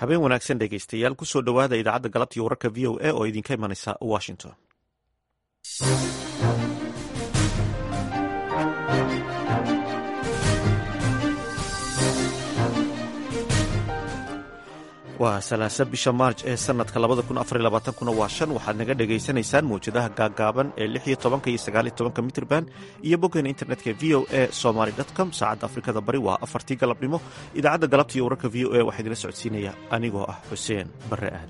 habeen wanaagsan dhegaystayaal kusoo dhowaada idaacadda galabtii wararka v o a oo idinka imanaysa washington waa salaasa bisha maarj ee sanadka kuna waa shan waxaad naga dhagaysanaysaan mawjadaha gaaggaaban ee lix iyo tobanka iyo sagaal iyo tobanka mitrban iyo boggeena internetka v o a somaly com saacadda afrikada bari waa afartii galabnimo idaacadda galabta iyo wararka v o a waxaa idinla socodsiinaya anigoo ah xuseen barre aadan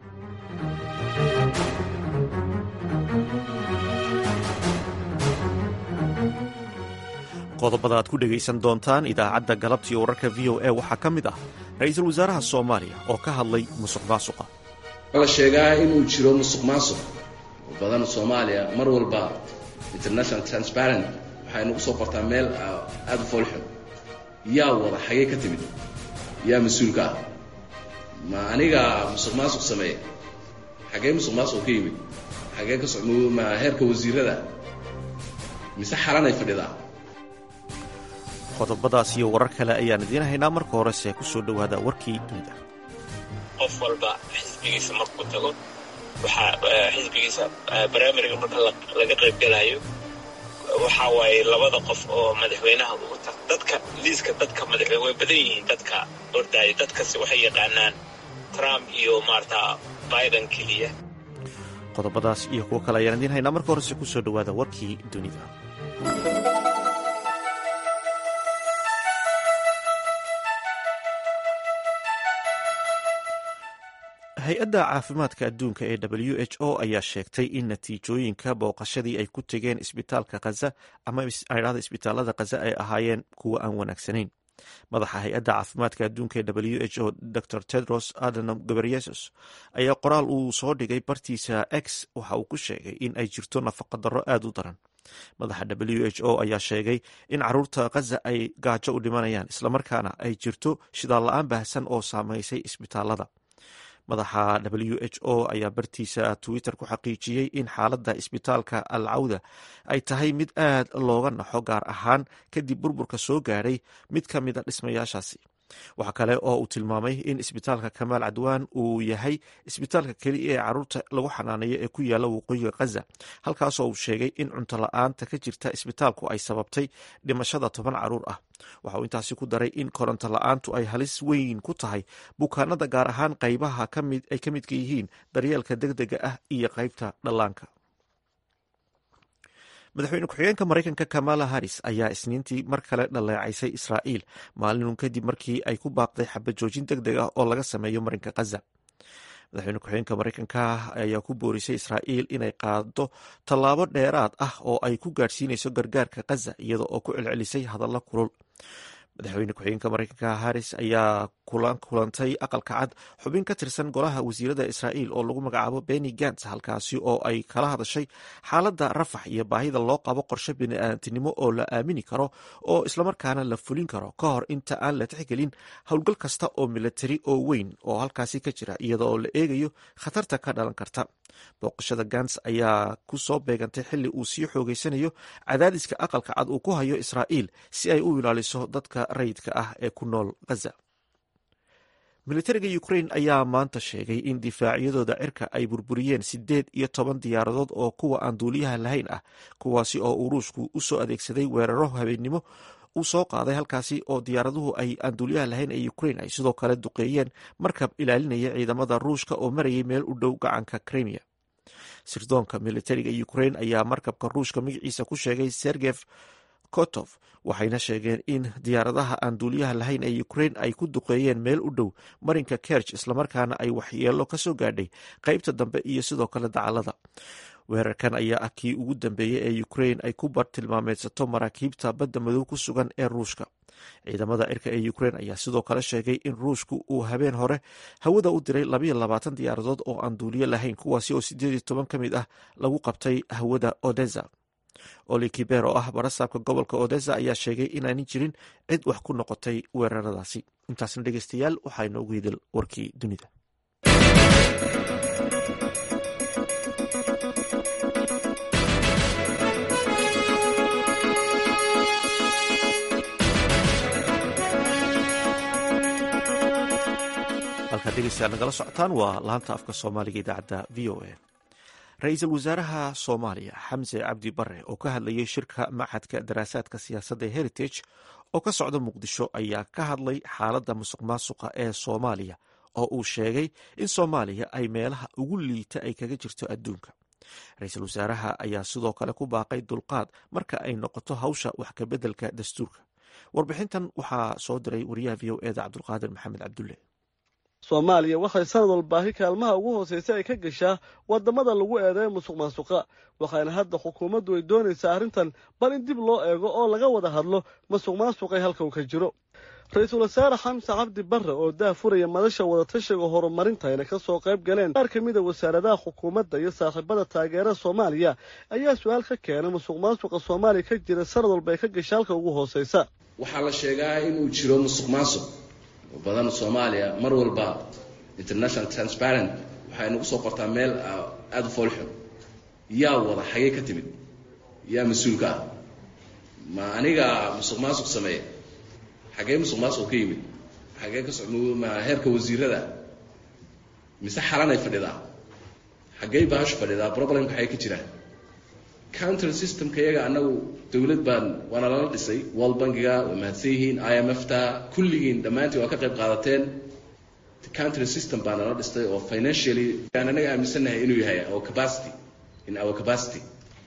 qodobada aad ku dhegaysan doontaan idaacadda galabta iyo wararka v o a waxaa ka mid ah ra-iisul wasaaraha soomaaliya oo ka hadlay musuq maasuqa la sheegaa inuu jiro musuq maasuq oo badan soomaaliya mar walba international transparent waxay nagu soo qortaa meel aada u foolxun yaa wada xagee ka timid yaa mas-uulka ah ma aniga musuq maasuq sameeya xagee musuq maasuq ka yimid xagee ka ma heerka wasiirada mise xalanay fadhidaa qodobadaas iyo warar kale ayaan idiin haynaa marka horese ku soo dhowaada warkii dunida qof walba xisbigiisa markuu tago waxaa xisbigiisa brimariga marka laga qaybgalayo waxaa waaye labada qof oo madaxweynaha ugu tag dadka liiska dadka madaxweyne way badan yihiin dadka ordaaya dadkasi waxay yaqaanaan trump iyo maarata biden keliya qodobadaas iyo kuwo kale ayaan idiin haynaa marka horese ku soo dhowaada warkii dunida hay-adda caafimaadka adduunka ee w h o ayaa sheegtay in natiijooyinka booqashadii ay ku tegeen isbitaalka khaza ama idhahda isbitaalada khaza ay ahaayeen kuwo aan wanaagsanayn madaxa hay-adda caafimaadka adduunka ee w h o dor tedros adhanom gabriyesus ayaa qoraal uu soo dhigay bartiisa x waxa uu ku sheegay in ay jirto nafaqadarro aada u daran madaxa w h o ayaa sheegay in caruurta khaza ay gaajo u dhimanayaan islamarkaana ay jirto shidaal la-aan baahsan oo saameysay isbitaalada madaxa w h o ayaa bartiisa twitter ku xaqiijiyey in xaaladda isbitaalka al cawda ay tahay mid aad looga naxo gaar ahaan kadib burburka soo gaadhay mid ka mid a dhismayaashaasi waxa kale oo uu tilmaamay in isbitaalka kamaal cadwaan uu yahay isbitaalka keliya ee caruurta lagu xanaaneeyo ee ku yaala waqooyiga khaza halkaasoo uu sheegay in cunto la-aanta ka jirta isbitaalku ay sababtay dhimashada toban caruur ah waxa uu intaasi ku daray in koronto la-aantu ay halis weyn ku tahay bukaanada gaar ahaan qaybaha ay ka midka yihiin daryeelka degdega ah iyo qaybta dhallaanka madaxweyne ku-xigeenka maraykanka kamala harris ayaa isniintii mar kale dhaleecaysay israa'iil maalinun kadib markii ay ku baaqday xabajoojin deg deg ah oo laga sameeyo marinka khaza madaxweyne ku-xigeenka maraykanka ayaa ku boorisay israa'iil inay qaado tallaabo dheeraad ah oo ay ku gaadhsiinayso gargaarka khaza iyada oo ku celcelisay hadallo kulul madaxweyne ku-xigeenka maraykanka harris ayaa kulantay aqalka cad xubin ka tirsan golaha wasiirada israa'iil oo lagu magacaabo beni gants halkaasi oo ay kala hadashay xaaladda rafax iyo baahida loo qabo qorshe bini'aadantinimo oo la aamini karo oo islamarkaana la fulin karo ka hor inta aan la tixgelin howlgal kasta oo milatari oo weyn oo halkaasi ka jira iyada oo la eegayo khatarta ka dhalan karta booqashada gants ayaa ku soo beegantay xilli uu sii xoogeysanayo cadaadiska aqalka cad uu ku hayo israa'iil si ay u ilaaliso dadka rayidka ah ee ku nool khaza militariga ukrain ayaa maanta sheegay in difaacyadooda cirka ay burburiyeen siddeed iyo toban diyaaradood oo kuwa aan duuliyaha lahayn ah kuwaasi oo uu ruushku u soo adeegsaday weeraro habeennimo uu soo qaaday halkaasi oo diyaaraduhu ay aan duuliyaha lahayn ee ukrain ay sidoo kale duqeeyeen markab ilaalinaya ciidamada ruushka oo marayay meel u dhow gacanka krimiya sirdoonka militariga ukrain ayaa markabka ruushka magaciisa ku sheegay sergef kotof waxayna sheegeen in diyaaradaha aan duuliyaha lahayn ee ukrain ay ku duqeeyeen meel u dhow marinka kerj islamarkaana ay waxyeelo ka soo gaadhay qaybta dambe iyo sidoo kale dacalada weerarkan ayaa ah kii ugu dambeeyey ee ukrain ay ku bartilmaameedsato maraakiibta badda madow ku sugan ee ruushka ciidamada cirka ee ukrain ayaa sidoo kale sheegay in ruushku uu habeen hore hawada u diray labayo labaatan diyaaradood oo aan duuliyo lahayn kuwaasi oo sideed iyo toban ka mid ah lagu qabtay hawada odesa oli kiber oo ah barasaabka gobolka odesa ayaa sheegay inaanan jirin cid wax ku noqotay weeraradaasi intaasna dhegeystayaal waxaa inoogu hidil warkii dunida halkaad dhegeystayaal nagala socotaan waa laanta afka soomaaliga idaacadda v o a ra-iisul wasaaraha soomaaliya xamse cabdi bare oo ka hadlayay shirka maxadka daraasaadka siyaasadda ee heritage oo ka socda muqdisho ayaa ka hadlay xaaladda musuq maasuqa ee soomaaliya oo uu sheegay in soomaaliya ay meelaha ugu liita ay kaga jirto adduunka ra-iisul wasaaraha ayaa sidoo kale ku baaqay dulqaad marka ay noqoto hawsha wax kabeddelka dastuurka warbixintan waxaa soo diray wariyaha v o eda cabdulqaadir maxamed cabdulle soomaaliya waxay sanad walbaahi kaalmaha ugu hooseysa ay ka gashaa wadamada lagu eedeeyo musuq maasuqa waxaana hadda xukuumaddu ay doonaysaa arrintan bal in dib loo eego oo laga wada hadlo musuq maasuqay halka uu ka jiro ra-iisul wasaare xamse cabdi barre oo daafuraya madasha wadatashiga horumarinta ayna ka soo qayb galeen qaar ka mida wasaaradaha xukuumadda iyo saaxiibada taageerada soomaaliya ayaa su-aal ka keenay musuq maasuqa soomaaliya ka jira sanad walba ay ka gasha halka ugu hooseysa waxaa la sheegaa inuu jiro musuq maasuq badan soomaaliya mar walba international transparent waxay nagu soo qortaa meel aada u foolxun yaa wada xagee ka timid yaa mas-uulka ah ma aniga musuq maasuq sameeya xagee musuq maasuq ka yimid xagee ka soma heerka wasiirada mise xalanay fadhidaa xaggey baashu fadhidaa problemka xagee ka jiraan counter systemka iyaga anagu dowlad baan waana lala dhisay world bankiga waa mahadsan yihiin i m f ta kulligiin dhammaantiin waa ka qayb qaadateen counter system baa nala dhistay oo financially aan anaga aaminsannahay inuu yahay our capacity in our capacity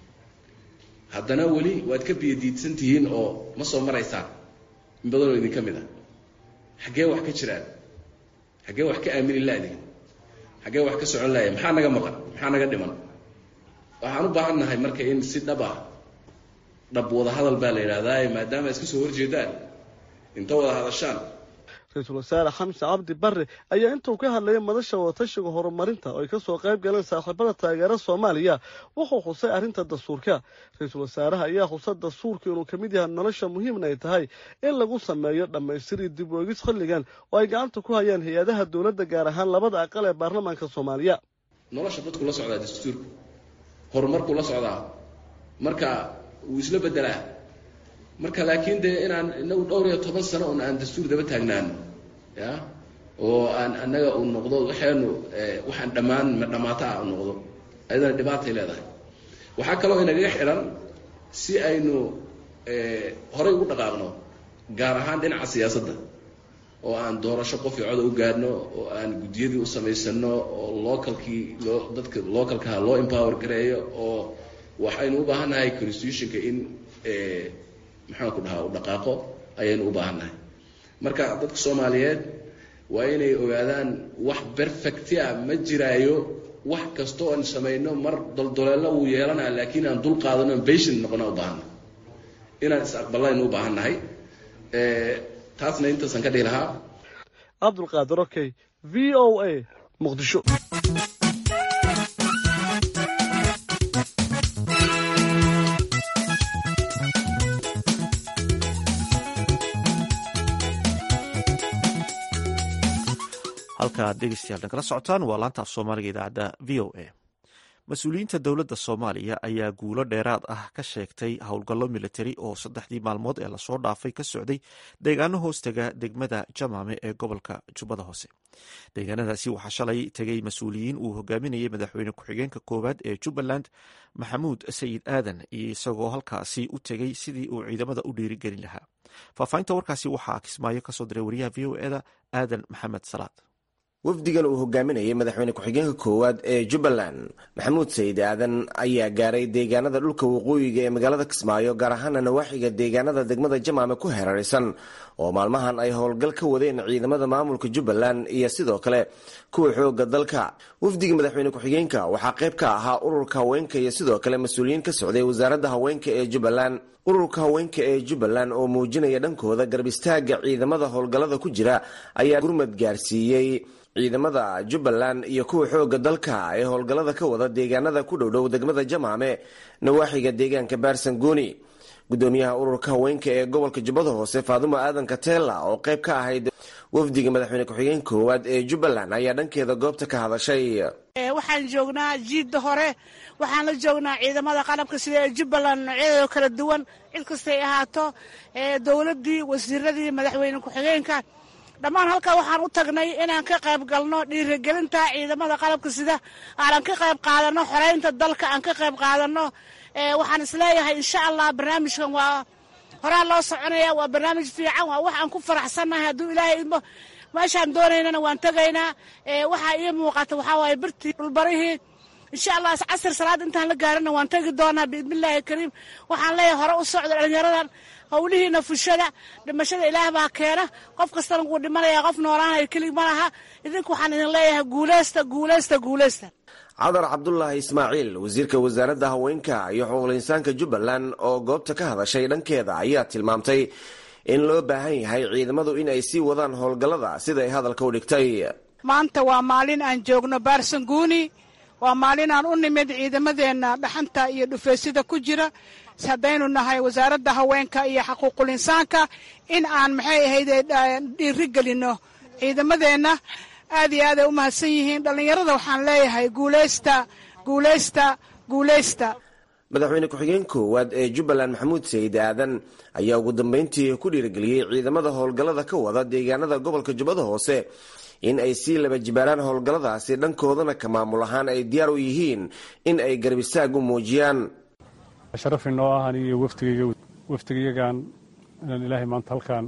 haddana weli waad ka biyadiidsan tihiin oo ma soo maraysaan in badanoo idinka mid ah xaggee wax ka jiraan xaggee wax ka aamini laadihin xaggee wax ka socon laaya maxaa naga maqan maxaa naga dhiman waxaan u baahan nahay marka in si dhab ah dhab wada hadal baa la yidhahdaa maadaama iska soo horjeedaan inta wada hadashaan ra-iisul wasaare xamse cabdi barre ayaa intuu ka hadlayay madasha wadatashiga horumarinta oo ay ka soo qayb galeen saaxiibada taageera soomaaliya wuxuu xusay arrinta dastuurka ra-iisul wasaaraha ayaa xusay dastuurka inuu ka mid yahay nolosha muhiimna ay tahay in lagu sameeyo dhammaystir iyo dib oegis xilligan oo ay gacanta ku hayaan hay-adaha dowladda gaar ahaan labada aqal ee baarlamaanka soomaaliya nolosha dadku la socdaa dastuurka horumarkuu la socdaa marka wuu isla bedelaa marka laakiin dee inaan inagu dhowr iyo toban sano un aan dastuur daba taagnaano ya oo aan annaga uu noqdo waxaynu waxaan dhammaan ma dhammaata ah u noqdo ayadana dhibaatay leedahay waxaa kaloo inagaga xidhan si aynu horay ugu dhaqaaqno gaar ahaan dhinaca siyaasadda oo aan doorasho qof iyo coda u gaadhno oo aan guddiyadii u samaysano oo localkii loo dadka localkaha loo empower gareeyo oo waxaynu u baahan nahay constitutionka in maxaan ku dhahaa u dhaqaaqo ayaynu u baahan nahay marka dadka soomaaliyeed waa inay ogaadaan wax perfectia ma jiraayo wax kasta oan samayno mar doldoleello wuu yeelanaa laakiin aan dul qaadano aan patient noqona u baahannahay inaan is aqballaynu u baahan nahay taasna intaasaan ka dhihi lahaa cabdulqaadir okey v o a muqdisho halkaad dhegeystayaal nagala socotaan waa laanta af soomaaliga idaacadda v o a mas-uuliyiinta dowladda soomaaliya ayaa guulo dheeraad ah ka sheegtay howlgallo militari oo saddexdii maalmood ee lasoo dhaafay ka socday deegaano hoostega degmada jamaame ee gobolka jubbada hoose deegaanadaasi waxaa shalay tegay mas-uuliyiin uu hogaaminayay madaxweyne ku-xigeenka koowaad ee jubbaland maxamuud sayid aadan iyo isagoo halkaasi u tegey sidii uu ciidamada u dhiirigelin lahaa faahfaahinta warkaasi waxaa kismaayo kasoo diray wariyaha v o eda aadan maxamed salaad wafdigan uu hogaaminayay madaxweyne ku-xigeenka koowaad ee jubbaland maxamuud sayid aadan ayaa gaaray deegaanada dhulka waqooyiga ee magaalada kismaayo gaar ahaana nawaaxiga deegaanada degmada jamaame ku heeraraysan oo maalmahan ay howlgal ka wadeen ciidamada maamulka jubbaland iyo sidoo kale kuwa xooga dalka wafdiga madaxweyne ku-xigeenka waxaa qayb ka ahaa ururka haweenka iyo sidoo kale mas-uuliyiin ka socday wasaaradda haweenka ee jubbaland ururka haweenka ee jubbaland oo muujinaya dhankooda garab istaaga ciidamada howlgallada ku jira ayaa gurmad gaarsiiyey ciidamada jubbaland iyo kuwa xooga dalka ee howlgallada ka wada deegaanada ku dhowdhow degmada jamaame nawaaxiga deegaanka baarsangooni gudoomiyaha ururka haweenka ee gobolka jubbada hoose faadumo aadan katela oo qayb ka ahayd wafdiga madaxweyne ku-xigeenka koowaad ee jubbaland ayaa dhankeeda goobta ka hadashay waxaan joognaa jiidda hore waxaan la joognaa ciidamada qalabka sida ee jubbaland noocyadooda kala duwan cid kastay ahaato dowladdii wasiiradii madaxweyne ku-xigeenka dhammaan halkaa waxaan u tagnay inaan ka qayb galno dhiirigelinta ciidamada qalabka sida aanan ka qayb qaadano xoreynta dalka aan ka qayb qaadano waxaan isleeyahay insha allah barnaamijkan waa horaa loo soconaya waa barnaamij fiican waa wax aan ku faraxsannahay hadduu ilaahay idmo meeshaan doonaynana waan tegaynaa waxaa ii muuqata waxaa waaye birtii dhulbarihii insha allah casir salaad intaan la gaarina waan tegi doonaa biidnillaahi kariim waxaan leeyahay hore u socda dhalinyaradan howlihiina fushada dhimashada ilaah baa keena qof kastana wuu dhimanaya qof noolaanaya kelig ma laha idinku waxaan idin leeyahay guuleysta guuleysta guuleysta cadar cabdulaahi ismaaciil wasiirka wasaaradda haweenka iyo xuquuqul insaanka jubbaland oo goobta ka hadashay dhankeeda ayaa tilmaamtay in loo baahan yahay ciidamadu in ay sii wadaan howlgallada sida ay hadalka u dhigtay maanta waa maalin aan joogno baarsanguuni waa maalin aan u nimid ciidamadeenna dhaxanta iyo dhufeysida ku jira haddaynu nahay wasaaradda haweenka iyo xaquuqul insaanka in aan maxay ahayd dhiiri gelinno ciidamadeenna aad iyo aad ay u mahadsan yihiin dhallinyarada waxaan leeyahay guuleysta guuleysta guuleysta madaxweyne ku-xigeen koowaad ee jubbaland maxamuud sayid aadan ayaa ugu dambeyntii ku dhiirigeliyey ciidamada howlgallada ka wada deegaanada gobolka jubbada hoose in ay sii laba jibaaraan howlgalladaasi dhankoodana ka maamul ahaan ay diyaar u yihiin in ay garbisaag u muujiyaan sharaf inoo ah anigiyo waftigayga waftigayagan inaan ilaahay maanta halkaan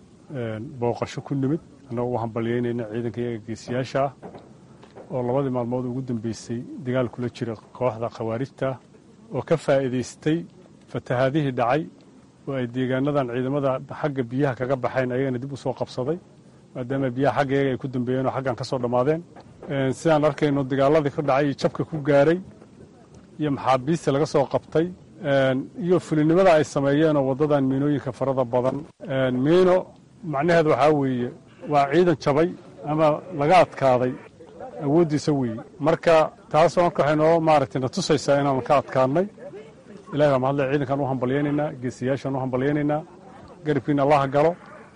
booqasho ku nimid annagoo u hambalyeynayna ciidanka iyaga geesiyaasha ah oo labadii maalmood ugu dambeysay dagaal kula jira kooxda khawaarijta oo ka faa'iidaystay fatahaadihii dhacay oo ay deegaanadan ciidamada xagga biyaha kaga baxayn ayagana dib u soo qabsaday maadaama biyaha xagga iyaga ay ku dambeeyeen oo xaggan ka soo dhammaadeen sidaan arkayno dagaaladii ka dhacay iyo jabka ku gaaray iyo maxaabiista laga soo qabtay iyo fulinimada ay sameeyeenoo waddadan miinooyinka farada badan miino macnaheed waxaa weeye waa ciidan jabay ama laga adkaaday awooddiisa weeye marka taasoo marka waxay noo maaragtay na tusaysaa inaan ka adkaadnay ilahi baa mahadle ciidankaan u hambalyaynaynaa geesiyaashaan u hambalyaynaynaa garibkiina allaha galo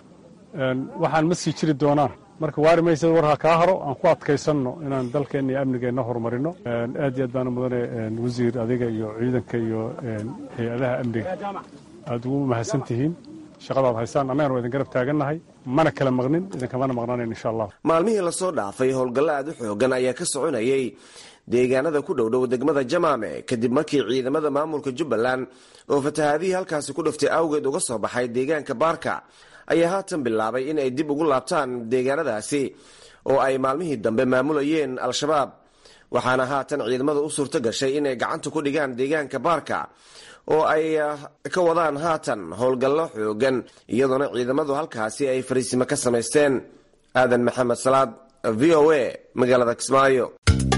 waxaan ma sii jiri doonaan marka waari maysa war ha kaa haro aan ku adkaysanno inaan dalkeenna iyo amnigeenna horumarino aad iyo aad baana mudane wasiir adiga iyo ciidanka iyo hay-adaha amniga aad ugu mahadsan tihiin shaqadaad haysaan annagana waa idin garab taagannahay mana kala maqnin idinkamana maqnaanayn insha allah maalmihii lasoo dhaafay howlgallo aad u xoogan ayaa ka soconayay deegaanada ku dhowdhow degmada jamaame kadib markii ciidamada maamulka jubbaland oo fatahaadihii halkaasi ku dhaftay awgeed uga soo baxay deegaanka baarka ayaa haatan bilaabay in ay dib ugu laabtaan deegaanadaasi oo ay maalmihii dambe maamulayeen al-shabaab waxaana haatan ciidamada u suurto gashay inay gacanta ku dhigaan deegaanka baarka oo ay ka wadaan haatan howlgallo xoogan iyadoona ciidamadu halkaasi ay fariisimo ka samaysteen aadan maxamed salaad v o a magaalada kismaayo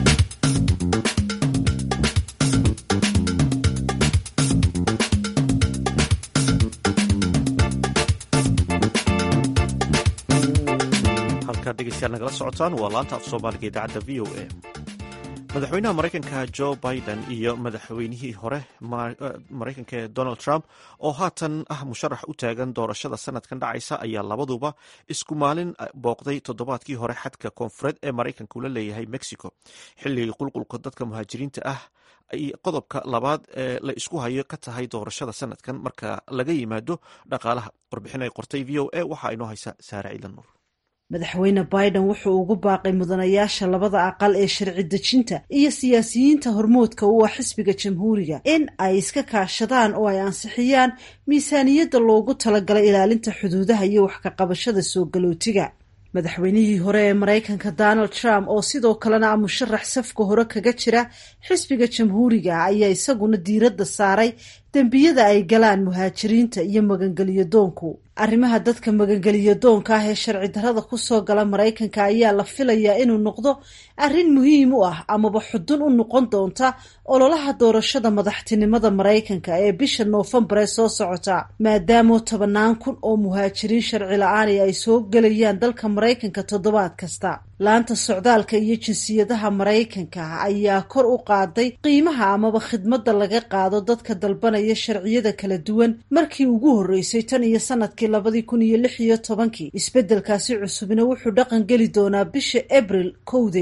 halkaad dhegeystayaal nagala socotaan waa laanta af soomaaliga idaacadda v o a madaxweynaha maraykanka jo biden iyo madaxweynihii hore maraykanka ee donald trump oo haatan ah musharax u taagan doorashada sanadkan dhacaysa ayaa labaduba isku maalin booqday toddobaadkii hore xadka koonfureed ee maraykanka ula leeyahay mexico xilligii qulqulka dadka muhaajiriinta ah ay qodobka labaad ee la isku hayo ka tahay doorashada sanadkan marka laga yimaado dhaqaalaha warbixin ay qortay v o a waxaa inoo haysa saare ciidan nuur madaxweyne biden wuxuu ugu baaqay mudanayaasha labada aqal ee sharci dejinta iyo siyaasiyiinta hormoodka u ah xisbiga jamhuuriga in ay iska kaashadaan oo ay ansixiyaan miisaaniyadda loogu talagalay ilaalinta xuduudaha iyo wax ka qabashada soo galootiga madaxweynihii hore ee maraykanka donald trump oo sidoo kalena ah musharax safka hore kaga jira xisbiga jamhuuriga ayaa isaguna diiradda saaray dembiyada ay galaan muhaajiriinta iyo magangeliyo doonku arrimaha dadka magangeliyo doonka ah ee sharci darrada kusoo gala maraykanka ayaa la filayaa inuu noqdo arrin muhiim u ah amaba xudun u noqon doonta ololaha doorashada madaxtinimada maraykanka ee bisha noofembar ee soo socota maadaamoo tobanaan kun oo muhaajiriin sharci la-aani ay soo gelayaan dalka maraykanka toddobaad kasta laanta socdaalka iyo jinsiyadaha maraykanka ayaa kor u qaaday qiimaha amaba khidmadda laga qaado dadka dalbanaya sharciyada kala duwan markii ugu horreysay tan iyo sanadkii labadii kun iyo lix iyo tobankii isbeddelkaasi cusubna wuxuu dhaqan geli doonaa bisha abril kowdeeda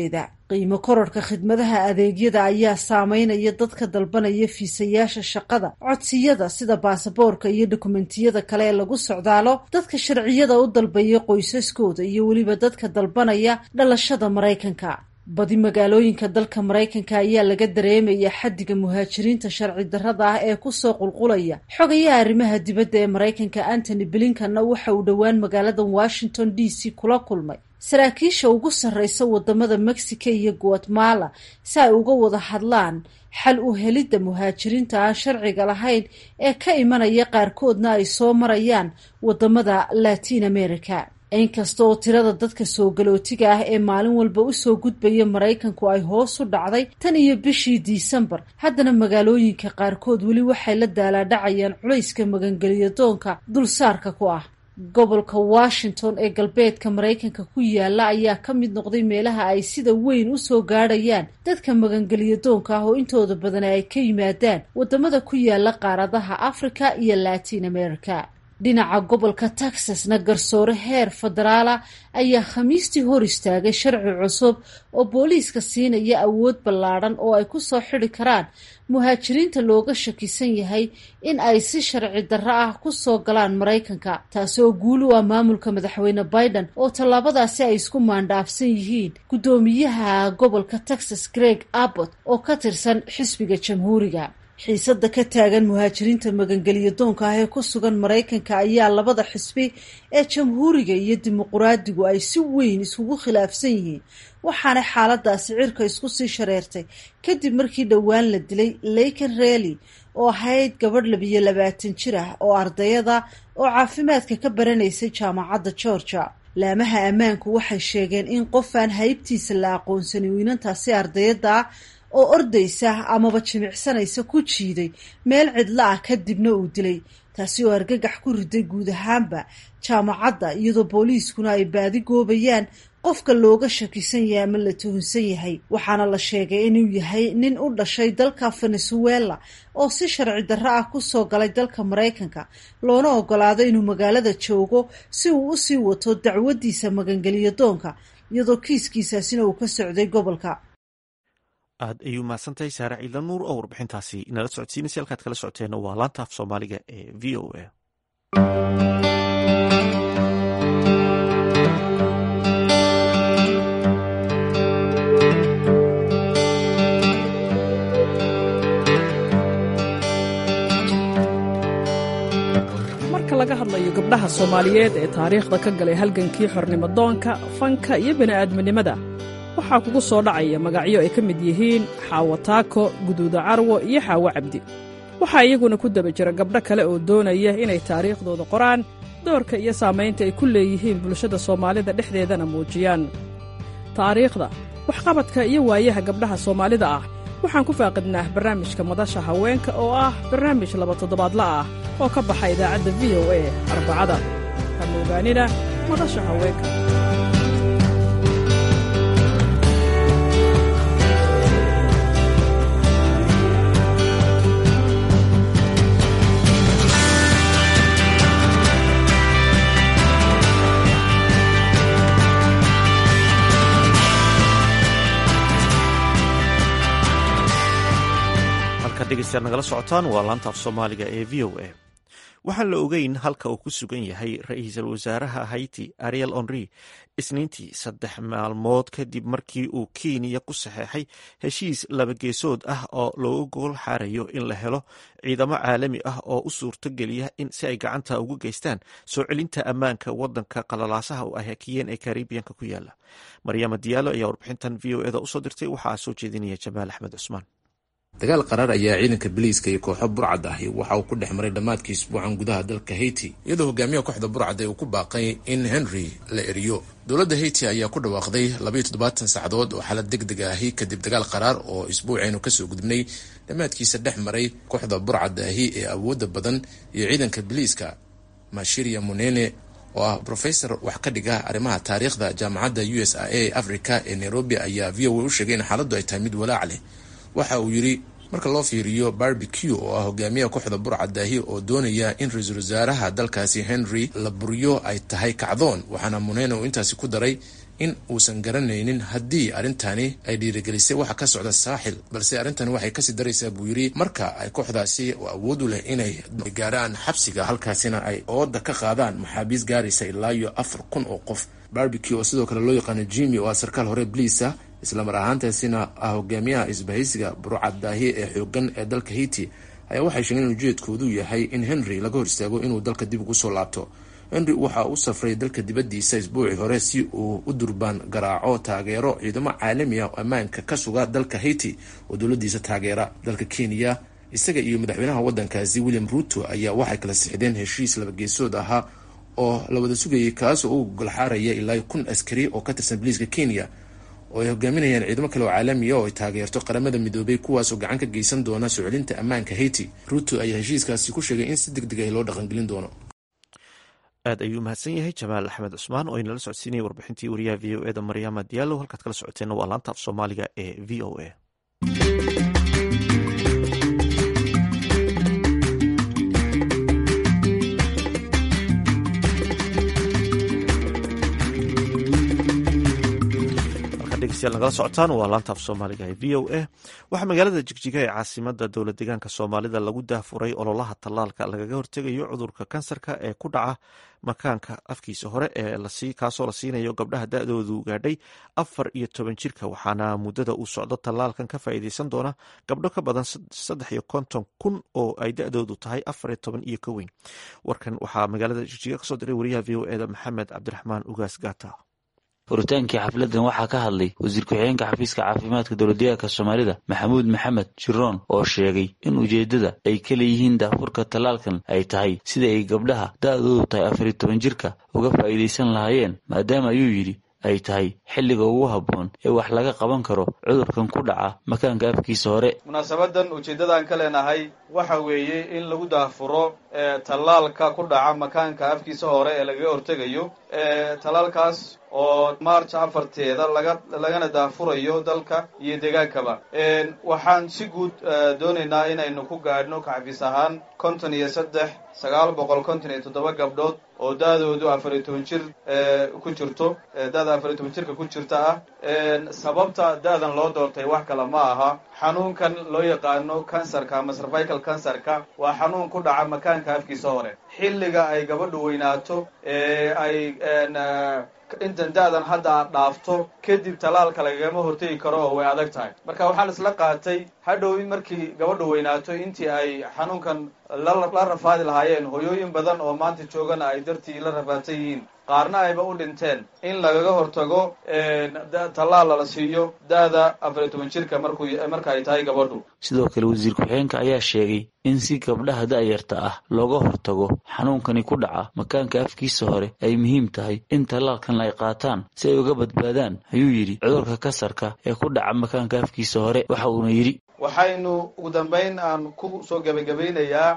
qiimo kororhka khidmadaha adeegyada ayaa saameynaya dadka dalbanaya fiisayaasha shaqada codsiyada sida baasaboorka iyo dokumentiyada kale ee lagu socdaalo dadka sharciyada u dalbaya qoysaskooda iyo weliba dadka dalbanaya dhalashada maraykanka badi magaalooyinka dalka maraykanka ayaa laga dareemaya xaddiga muhaajiriinta sharci darrada ah ee kusoo qulqulaya xogayaha arrimaha dibadda ee maraykanka antony blinkanna waxa uu dhowaan magaalada washington d c kula kulmay saraakiisha ugu sarreysa wadamada mexico iyo guatemala si ay uga wada hadlaan xal u helidda muhaajiriinta aan sharciga lahayn ee ka imanaya qaarkoodna ay soo marayaan wadamada latin america inkasta oo tirada dadka soo galootiga ah ee maalin walba usoo gudbaya maraykanku ay hoos u dhacday tan iyo bishii disembar haddana magaalooyinka qaarkood weli waxay la daalaadhacayaan culayska magangeliyadoonka dulsaarka ku ah gobolka washington ee galbeedka maraykanka ku yaala ayaa ka mid noqday meelaha ay sida weyn usoo gaadhayaan dadka magangeliyadoonka ah oo intooda badan ay ka yimaadaan wadamada ku yaala qaaradaha africa iyo latin america dhinaca gobolka texasna garsoore heer federaala ayaa khamiistii hor istaagay sharci cusub oo booliiska siinaya awood ballaadhan oo ay kusoo xidi karaan muhaajiriinta looga shakisan yahay in ay si sharci darro ah kusoo galaan maraykanka taasi oo guul u ah maamulka madaxweyne biden oo tallaabadaasi ay isku maandhaafsan yihiin guddoomiyaha gobolka texas greg abbott oo ka tirsan xisbiga jamhuuriga xiisada ka taagan muhaajiriinta magangeliyadoonka ah ee ku sugan maraykanka ayaa labada xisbi ee jamhuuriga iyo dimuquraadigu ay si weyn iskugu khilaafsan yihiin waxaana xaaladaasi cirka isku sii shareertay kadib markii dhowaan la dilay leyken reely oo ahayd gabadh labiyo labaatan jir ah oo ardayada oo caafimaadka ka baranaysay jaamacadda georgia laamaha ammaanku waxay sheegeen in qofaan haybtiisa la aqoonsanin wiinantaasi ardayada ah oo ordaysa amaba jimicsanaysa ku jiiday meel cidlo ah kadibna uu dilay taasi oo argagax ku riday guud ahaanba jaamacadda iyadoo booliiskuna ay baadi goobayaan qofka looga shakisan yahay ama la tuhunsan yahay waxaana la sheegay inuu yahay nin u dhashay dalka venezuela oo si sharci darro ah kusoo galay dalka maraykanka loona ogolaado inuu magaalada joogo si uu usii wato dacwadiisa magangeliyo doonka iyadoo kiiskiisaasina uu ka socday gobolka aad ayuu mahadsantahay saare ciidan nuur oo warbixintaasi inala socodsiinaysa halkaad kala socoteenna waa laanta af soomaaliga ee v o a marka laga hadlayo gabdhaha soomaaliyeed ee taariikhda ka galay halgankii xornimodoonka fanka iyo bini'aadminimada waxaa kugu soo dhacaya magacyo ay ka mid yihiin xaawo taako guduuda carwo iyo xaawo cabdi waxaa iyaguna ku daba jira gabdho kale oo doonaya inay taariikhdooda qoraan doorka iyo saamaynta ay ku leeyihiin bulshada soomaalida dhexdeedana muujiyaan taariikhda waxqabadka iyo waayaha gabdhaha soomaalida ah waxaan ku faaqidnaa barnaamijka madasha haweenka oo ah barnaamij laba toddobaadla ah oo ka baxa idaacadda v o a arbacada kama ogaanina madasha haweenka dhegeystayaal nagala socotaan waa laanta af soomaaliga ee v o a waxaan la ogeyn halka uu ku sugan yahay ra-iisul wasaaraha haiti ariel henry isniintii saddex maalmood kadib markii uu kenya ku saxeexay heshiis labageesood ah oo looga gogol xaarayo in la helo ciidamo caalami ah oo u suurtogeliya in si ay gacanta uga geystaan soo celinta ammaanka wadanka qalalaasaha u ah hakiyeen ee karibiyanka ku yaala maryama diyaalo ayaa warbixintan v o eda usoo dirtay waxaa soo jeedinaya jamaal axmed cusmaan dagaal qaraar ayaa ciidanka biliiska iyo kooxo burcad ahi waxa uu ku dhex maray dhammaadkii isbuucan gudaha dalka haiti iyadoo hogaamiyaha kooxda burcad ee uu ku baaqay in henry la eriyo dowladda haiti ayaa ku dhawaaqday labayo toddobaatan saacadood oo xaalad deg deg ahi kadib dagaal qaraar oo isbuucaynu kasoo gudubnay dhammaadkiisa dhex maray kooxda burcad ahi ee awoodda badan iyo ciidanka biliiska mashiria munene oo ah brofesor wax ka dhiga arrimaha taariikhda jaamacadda u s a a africa ee nairobi ayaa v o a u sheegay in xaaladdu ay tahay mid walaac leh waxa uu yidhi marka loo fiiriyo barbecue oo ah hogaamiyaha kooxda burcadaahi oo doonaya in ra-iisul wasaaraha dalkaasi henry la buryo ay tahay kacdoon waxaana munene uu intaasi ku daray in uusan garanaynin haddii arrintani ay dhiirigelisay waxa ka socda saaxil balse arrintani waxay kasii daraysaa buu yidhi marka ay kooxdaasi awood u leh inay gaaraan xabsiga halkaasina ay ooda ka qaadaan maxaabiis gaaraysa ilaa iyo afar kun oo qof barbecue oo sidoo kale loo yaqaano jimi oo ah sarkaal hore bliisa islamar ahaantaasina ah hogaamiyaha isbahaysiga burcadaahi ee xoogan ee dalka haiti ayaa waxay sheegeen in ujeedkoodu yahay in henry laga hor istaago inuu dalka dib ugu soo laabto henry waxa u safray dalka dibaddiisa isbuucii hore si uu u durbaan garaaco taageero ciidamo caalami ah oo ammaanka ka suga dalka haiti oo dowladiisa taageera dalka kenya isaga iyo madaxweynaha waddankaasi william ruto ayaa waxay kala sixdeen heshiis labageesood ahaa oo la wada sugayay kaasoo u golxaaraya ilaa kun askari oo ka tirsan boliiska kenya oo ay hogaaminayaan ciidamo kale oo caalamiya oo ay taageerto qaramada midoobay kuwaasoo gacan ka geysan doona soo celinta ammaanka haiti ruto ayaa heshiiskaasi ku sheegay in si deg deg ah loo dhaqangelin doono aad ayuu mahadsan yahay jamaal axmed cusmaan oo inala socodsiinaya warbixintii wariyaha v o eda maryaama diyaalo halkaad kala socoteenna waa laanta af soomaaliga ee v o a nagala socotaan waa laanta af soomaaliga ee v o a waxaa magaalada jigjiga ee caasimada dowla deegaanka soomaalida lagu daafuray ololaha tallaalka lagaga hortegayo cudurka kansarka ee ku dhaca makaanka afkiisa hore ee kaasoo la siinayo gabdhaha da-doodu gaadhay afar iyo toban jirka waxaana muddada uu socdo tallaalkan ka faa'iideysan doona gabdho ka badan saddex iyo konton kun oo ay da-doodu tahay afar iyo toban iyo ka weyn warkan waxaa magaalada jigjiga kasoo diray wariyaha v o eda maxamed cabdiraxmaan ugaas gata furitaankii xafladan waxaa ka hadlay wasiir ku-xigeenka xafiiska caafimaadka dowladdeegaanka soomaalida maxamuud maxamed jiroon oo sheegay in ujeeddada ay ka leeyihiin daafurka tallaalkan ay tahay sida ay gabdhaha da-doodu tahay afar iyo toban jirka uga faa'iidaysan lahaayeen maadaama ayuu yidhi ay tahay xilliga ugu habboon ee wax laga qaban karo cudurkan ku dhaca makaanka afkiisa hore munaasabadan ujeeddadaan ka leenahay waxa weeye in lagu daafuro tallaalka ku dhaca makaanka afkiisa hore ee lagaga hortegayo tallaalkaas oo march afarteeda laga lagana daafurayo dalka iyo deegaankaba waxaan si guud doonaynaa inaynu ku gaadhno kaxafiis ahaan konton iyo saddex sagaal boqol konton iyo toddoba gabdhood oo da-doodu afar iyo toban jir ku jirto da-da afar iyo toban jirka ku jirta ah sababta da-dan loo doortay wax kale ma aha xanuunkan loo yaqaano kansarka ama cervical kansarka waa xanuun ku dhaca makaanka afkiisa hore xilliga ay gabadhu weynaato ee ay intan da-dan hadda aad dhaafto kadib tallaalka lagagama hortegi karo oo way adag tahay marka waxaan isla qaatay hadhow in markii gabadhu weynaato intii ay xanuunkan la rafaadi lahaayeen hoyooyin badan oo maanta joogana ay dartii la rafaadsan yihiin qaarna ayba u dhinteen in lagaga hortago tallaal lala siiyo da-da afar iyo toban jirka markuu marka ay tahay gabadhu sidoo kale wasiir ku-xigeenka ayaa sheegay in si gabdhaha da-yarta ah looga hortago xanuunkani ku dhaca makaanka afkiisa hore ay muhiim tahay in tallaalkan ay qaataan si ay uga badbaadaan ayuu yidhi cudurka kasarka ee ku dhaca makaanka afkiisa hore waxa uuna yidhi waxaynu ugu dambayn aan ku soo gebagabaynayaa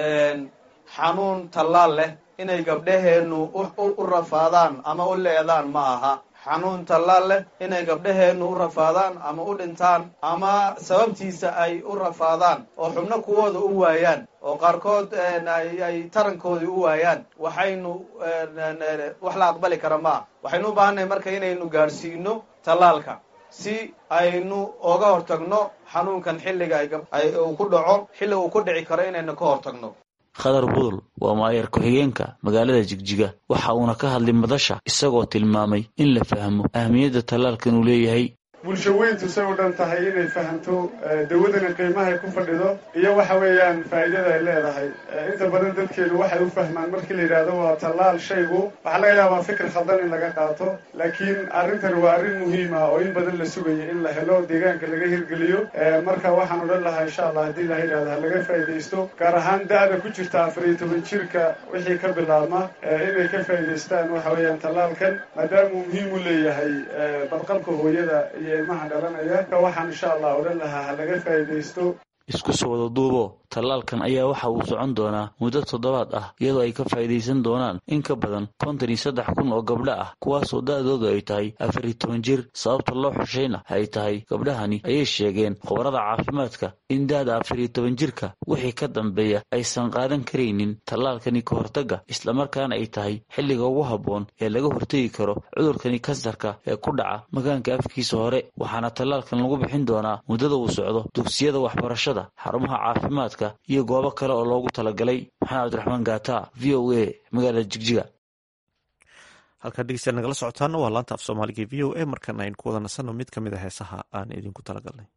xanuun tallaal leh inay gabdhaheennu u rafaadaan ama u leedaan ma aha xanuun tallaal leh inay gabdhaheennu u rafaadaan ama u dhintaan ama sababtiisa ay u rafaadaan oo xubno kuwooda u waayaan oo qaarkood ay tarankoodii u waayaan waxaynu wax la aqbali kara ma ah waxaynu u baahannahay marka inaynu gaadhsiino tallaalka si aynu oga hortagno xanuunkan xilliga uu ku dhaco xilliga uu ku dhici karo inaynu ka hortagno khadar budul waa maayar ku-xigeenka magaalada jigjiga waxa uuna ka hadlay madasha isagoo tilmaamay in la fahmo ahmiyadda tallaalkan uu leeyahay bulsho weyntu say u dhan tahay inay fahamto dawadana qiimahay ku fadhido iyo waxa weeyaan faa'iidada ay leedahay inta badan dadkeenu waxay u fahmaan markii la yidhaahdo waa tallaal shaygu waxaa laga yaabaa fikir khaldan in laga qaato laakiin arrintani waa arrin muhiim ah oo in badan la sugaya in la helo deegaanka laga hirgeliyo marka waxaan odhan lahaa insha allah haddii la yidhahdo ha laga faa'iidaysto gaar ahaan da-da ku jirta afar iyo toban jirka wixii ka bilaabma inay ka faa'iidaystaan waxa weeyaan tallaalkan maadaama uu muhiim u leeyahay badqabka hooyada iyo ilmaha dhalanaya ka waxaan insha allah odhan lahaa ha laga faa'iidaysto isku soo wada duubo tallaalkan ayaa waxa uu socon doonaa muddo toddobaad ah iyadoo ay ka faa'iidaysan doonaan in ka badan konton iyo saddex kun oo gabdho ah kuwaasoo da'doodu ay tahay afar iyo toban jir sababta loo xushayna ay tahay gabdhahani ayay sheegeen khubarada caafimaadka in da'da afar iyo toban jirka wixii ka dambeeya aysan qaadan karaynin tallaalkani ka hortagga islamarkaana ay tahay xilliga ugu habboon ee laga hortegi karo cudurkani kansarka ee ku dhaca makaanka afkiisa hore waxaana tallaalkan lagu bixin doonaa muddada uu socdo dugsiyada waxbarashada xarumaha caafimaadka iyo goobo kale oo loogu talagalay maxamed cabdiraxmaan gaata v o a magaalada jigjiga halkaa dhegeystayaal nagala socotaana waa laanta af soomaaliga v o a markan aynu ku wada nasanno mid ka mid a heesaha aan idinku talagalnay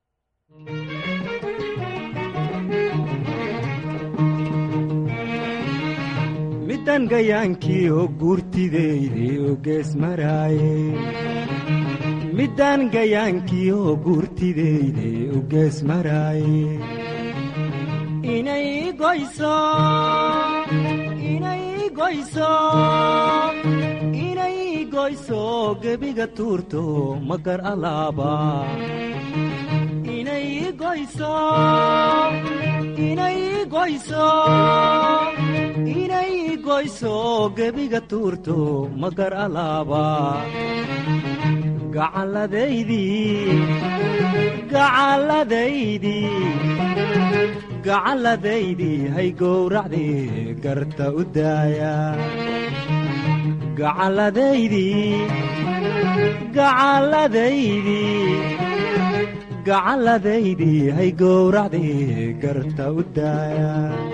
midan gayaankii oo guurtideyday oo gees maraaye middaan gayaankii oo guurtideyday oo gees maraaye inay goyso inay goyso inay goyso gebiga tuurto magar alaaba inay goyso inay goyso inay goyso gebiga tuurto magar alaaba gacalladaydii gacalladaydii gacalladaydii hay gowracdii garta u daaya gacalladaydii gacalladaydii gacalladaydii hay gowracdii garta u daaya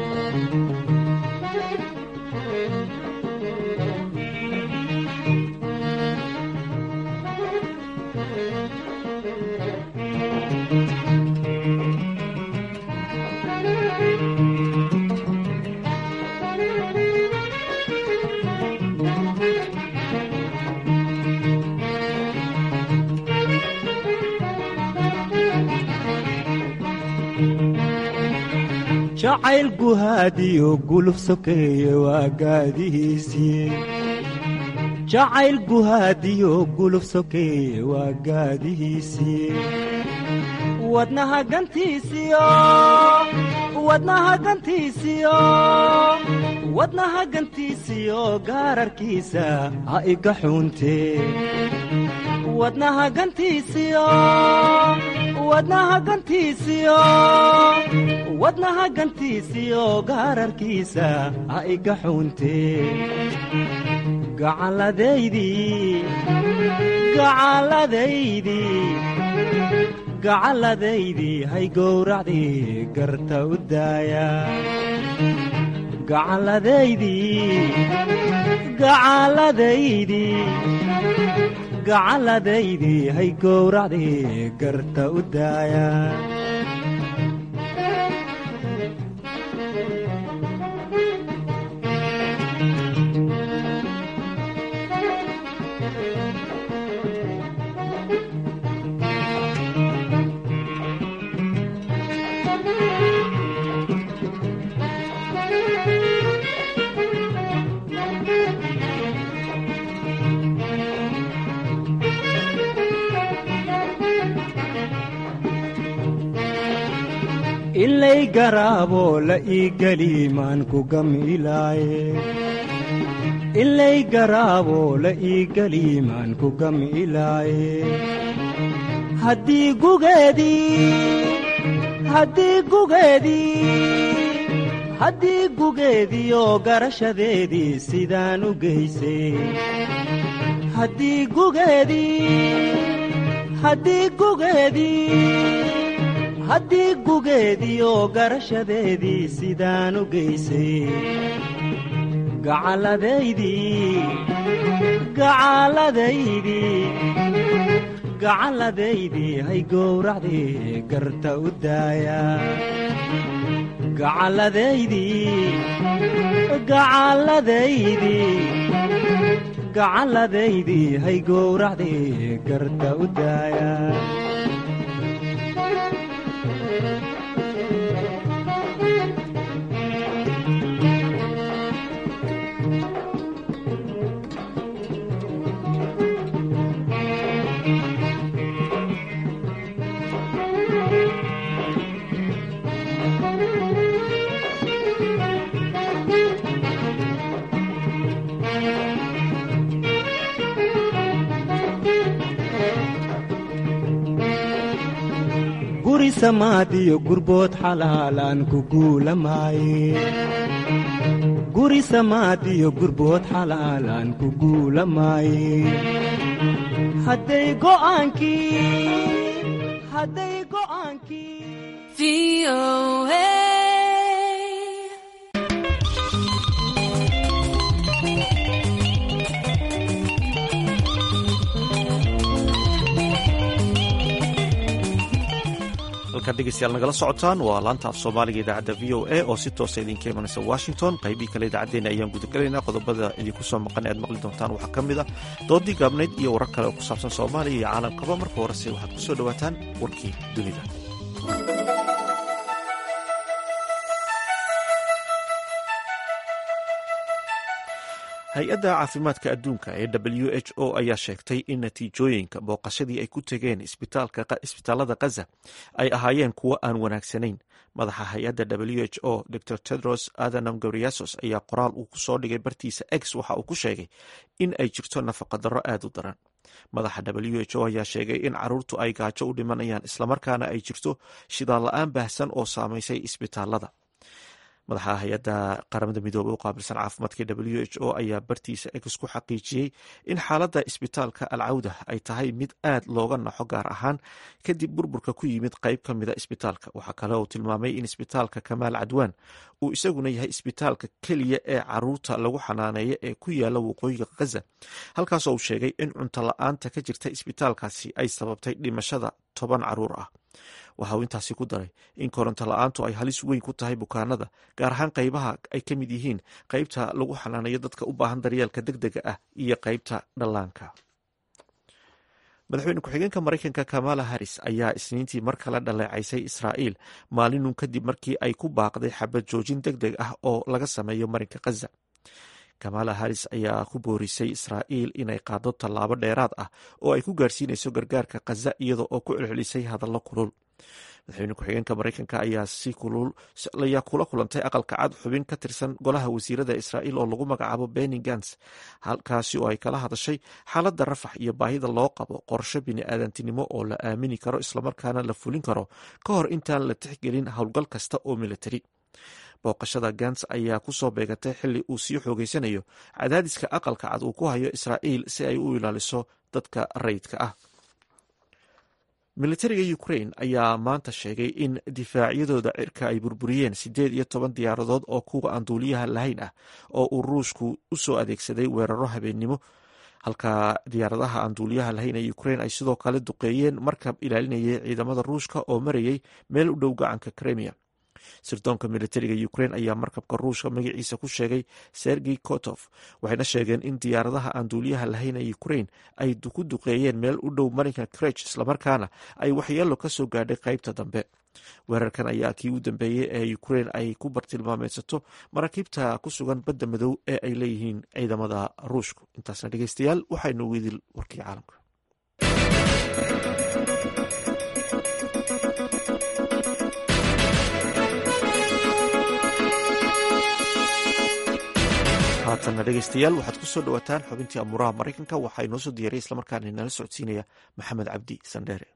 jacayl guhaadiyo guluf sokeeye waa gaadihiisii jacayl guhaadiyo guluf sokeeye waa gaadihiisii wadnaha gantiisiyo wadnaha gantiisiyo wadnaha gantiisiyo gaararkiisa ha iga xuuntee wadnaha gantiisiyo wadnaha gantiisiyo wadnaha gantiisiyo gaararkiisa ha iga xuuntee gacalladaydii gacalladaydii gacalladaydii hay gowracdii garta u daaya gacalladaydii gacalladaydii gacalladaydii hay gowracdii garta u daaya ilay garaabo la ii geliimaan ku gamilaaye ilay garaabo la ii geliimaan ku gamilaaye haddii gugeedii haddii gugeedii haddii gugeediioo garashadeedii sidaan u geysay haddii gugeedii haddii gugeedii haddii gugeediioo garashadeedii sidaan u geysay gacalladaydii gacalladaydii gacalladaydii hay gowracdii garta u daaya gacalladaydii gacalladaydii gacalladaydii hay gowracdii garta u daaya guri samaadiyo gurbood xalaalaan ku guulamaaye guri samaadiyo gurbood xalaalaan ku guulamaaye hadday halkaad dhegeystayaal nagala socotaan waa laanta af soomaaliga idaacadda v o a oo si toosa idinka imanaysa washington qaybihii kale idaacaddeenna ayaan gudagelaynaa qodobada idinku soo maqan aad maqli doontaan waxaa ka mid ah doodii gaabnayd iyo warar kale oo ku saabsan soomaaliya iyo caalamkaba marka horese waxaad ku soo dhowaataan warkii dunida hay-adda caafimaadka adduunka ee w h o ayaa sheegtay in natiijooyinka booqashadii ay ku tegeen isbitaalada khaza ay ahaayeen kuwo aan wanaagsanayn madaxa hay-adda w h o dor tedros adhanam gabriasos ayaa qoraal uu kusoo dhigay bartiisa x waxa uu ku sheegay in ay jirto nafaqadaro aad u daran madaxa w h o ayaa sheegay in caruurtu ay gaajo u dhimanayaan islamarkaana ay jirto shidaal la-aan baahsan oo saamaysay isbitaalada madaxa hay-adda qaramada midoobey u qaabilsan caafimaadka w h o ayaa bartiisa ex ku xaqiijiyey in xaaladda isbitaalka alcawda ay tahay mid aad looga naxo gaar ahaan kadib burburka ku yimid qayb ka mida isbitaalka waxaa kale uu tilmaamay in isbitaalka kamaal cadwaan uu isaguna yahay isbitaalka keliya ee caruurta lagu xanaaneeya ee ku yaala waqooyiga khaza halkaasoo uu sheegay in cunto la-aanta ka jirta isbitaalkaasi ay sababtay dhimashada toban caruur ah waxa uu intaasi ku daray in koronto la-aantu ay halis weyn ku tahay bukaanada gaar ahaan qaybaha ay ka mid yihiin qaybta lagu xanaaneeyo dadka u baahan daryeelka deg dega ah iyo qaybta dhallaanka madaxweyne ku-xigeenka maraykanka kamala harris ayaa isniintii mar kale dhaleecaysay israa'iil maalinun kadib markii ay ku baaqday xabad joojin deg deg ah oo laga sameeyo marinka khaza kamala harris ayaa ku boorisay israa'iil inay qaado tallaabo dheeraad ah oo ay ku gaarsiinayso gargaarka khaza iyada oo ku celcelisay hadallo kulul madaxweyne ku-xigeenka maraykanka ayaa ayaa kula kulantay aqalka cad xubin ka tirsan golaha wasiirada israa'iil oo lagu magacaabo benny gans halkaasi oo ay kala hadashay xaaladda rafax iyo baahida loo qabo qorsho bini-aadantinimo oo la aamini karo islamarkaana la fulin karo ka hor intaan la tixgelin howlgal kasta oo militari booqashada gans ayaa ku soo beegatay xili uu sii xoogeysanayo cadaadiska aqalka cad uu ku hayo israa'iil si ay u ilaaliso dadka rayidka ah militariga ukrain ayaa maanta sheegay in difaacyadooda cirka ay burburiyeen siddeed iyo toban diyaaradood oo kuwa aan duuliyaha lahayn ah oo uu ruushku u soo adeegsaday weeraro habeennimo halka diyaaradaha aan duuliyaha lahayn ee ukrain ay sidoo kale duqeeyeen markab ilaalinayay ciidamada ruushka oo marayay meel u dhow gacanka kremia sirdoonka militariga ukrain ayaa markabka ruushka magaciisa ku sheegay sergey kotof waxayna sheegeen in diyaaradaha aan duuliyaha lahayn ee ukrain ay ku duqeeyeen meel u dhow marinka krech islamarkaana ay waxyeelo ka soo gaadhay qaybta dambe weerarkan ayaa kii u dambeeyey ee ukrain ay ku bartilmaameysato maraakiibta ku sugan badda madow ee ay leeyihiin ciidamada ruushku intaasna dhegeystayaal waxaynu widil warkii caalamka haatanna dhegeystayaal waxaad ku soo dhowaataan xubintii amuuraha maraykanka waxaa inoo soo diyaray islamarkaana inala socodsiinaya maxamed cabdi sandheere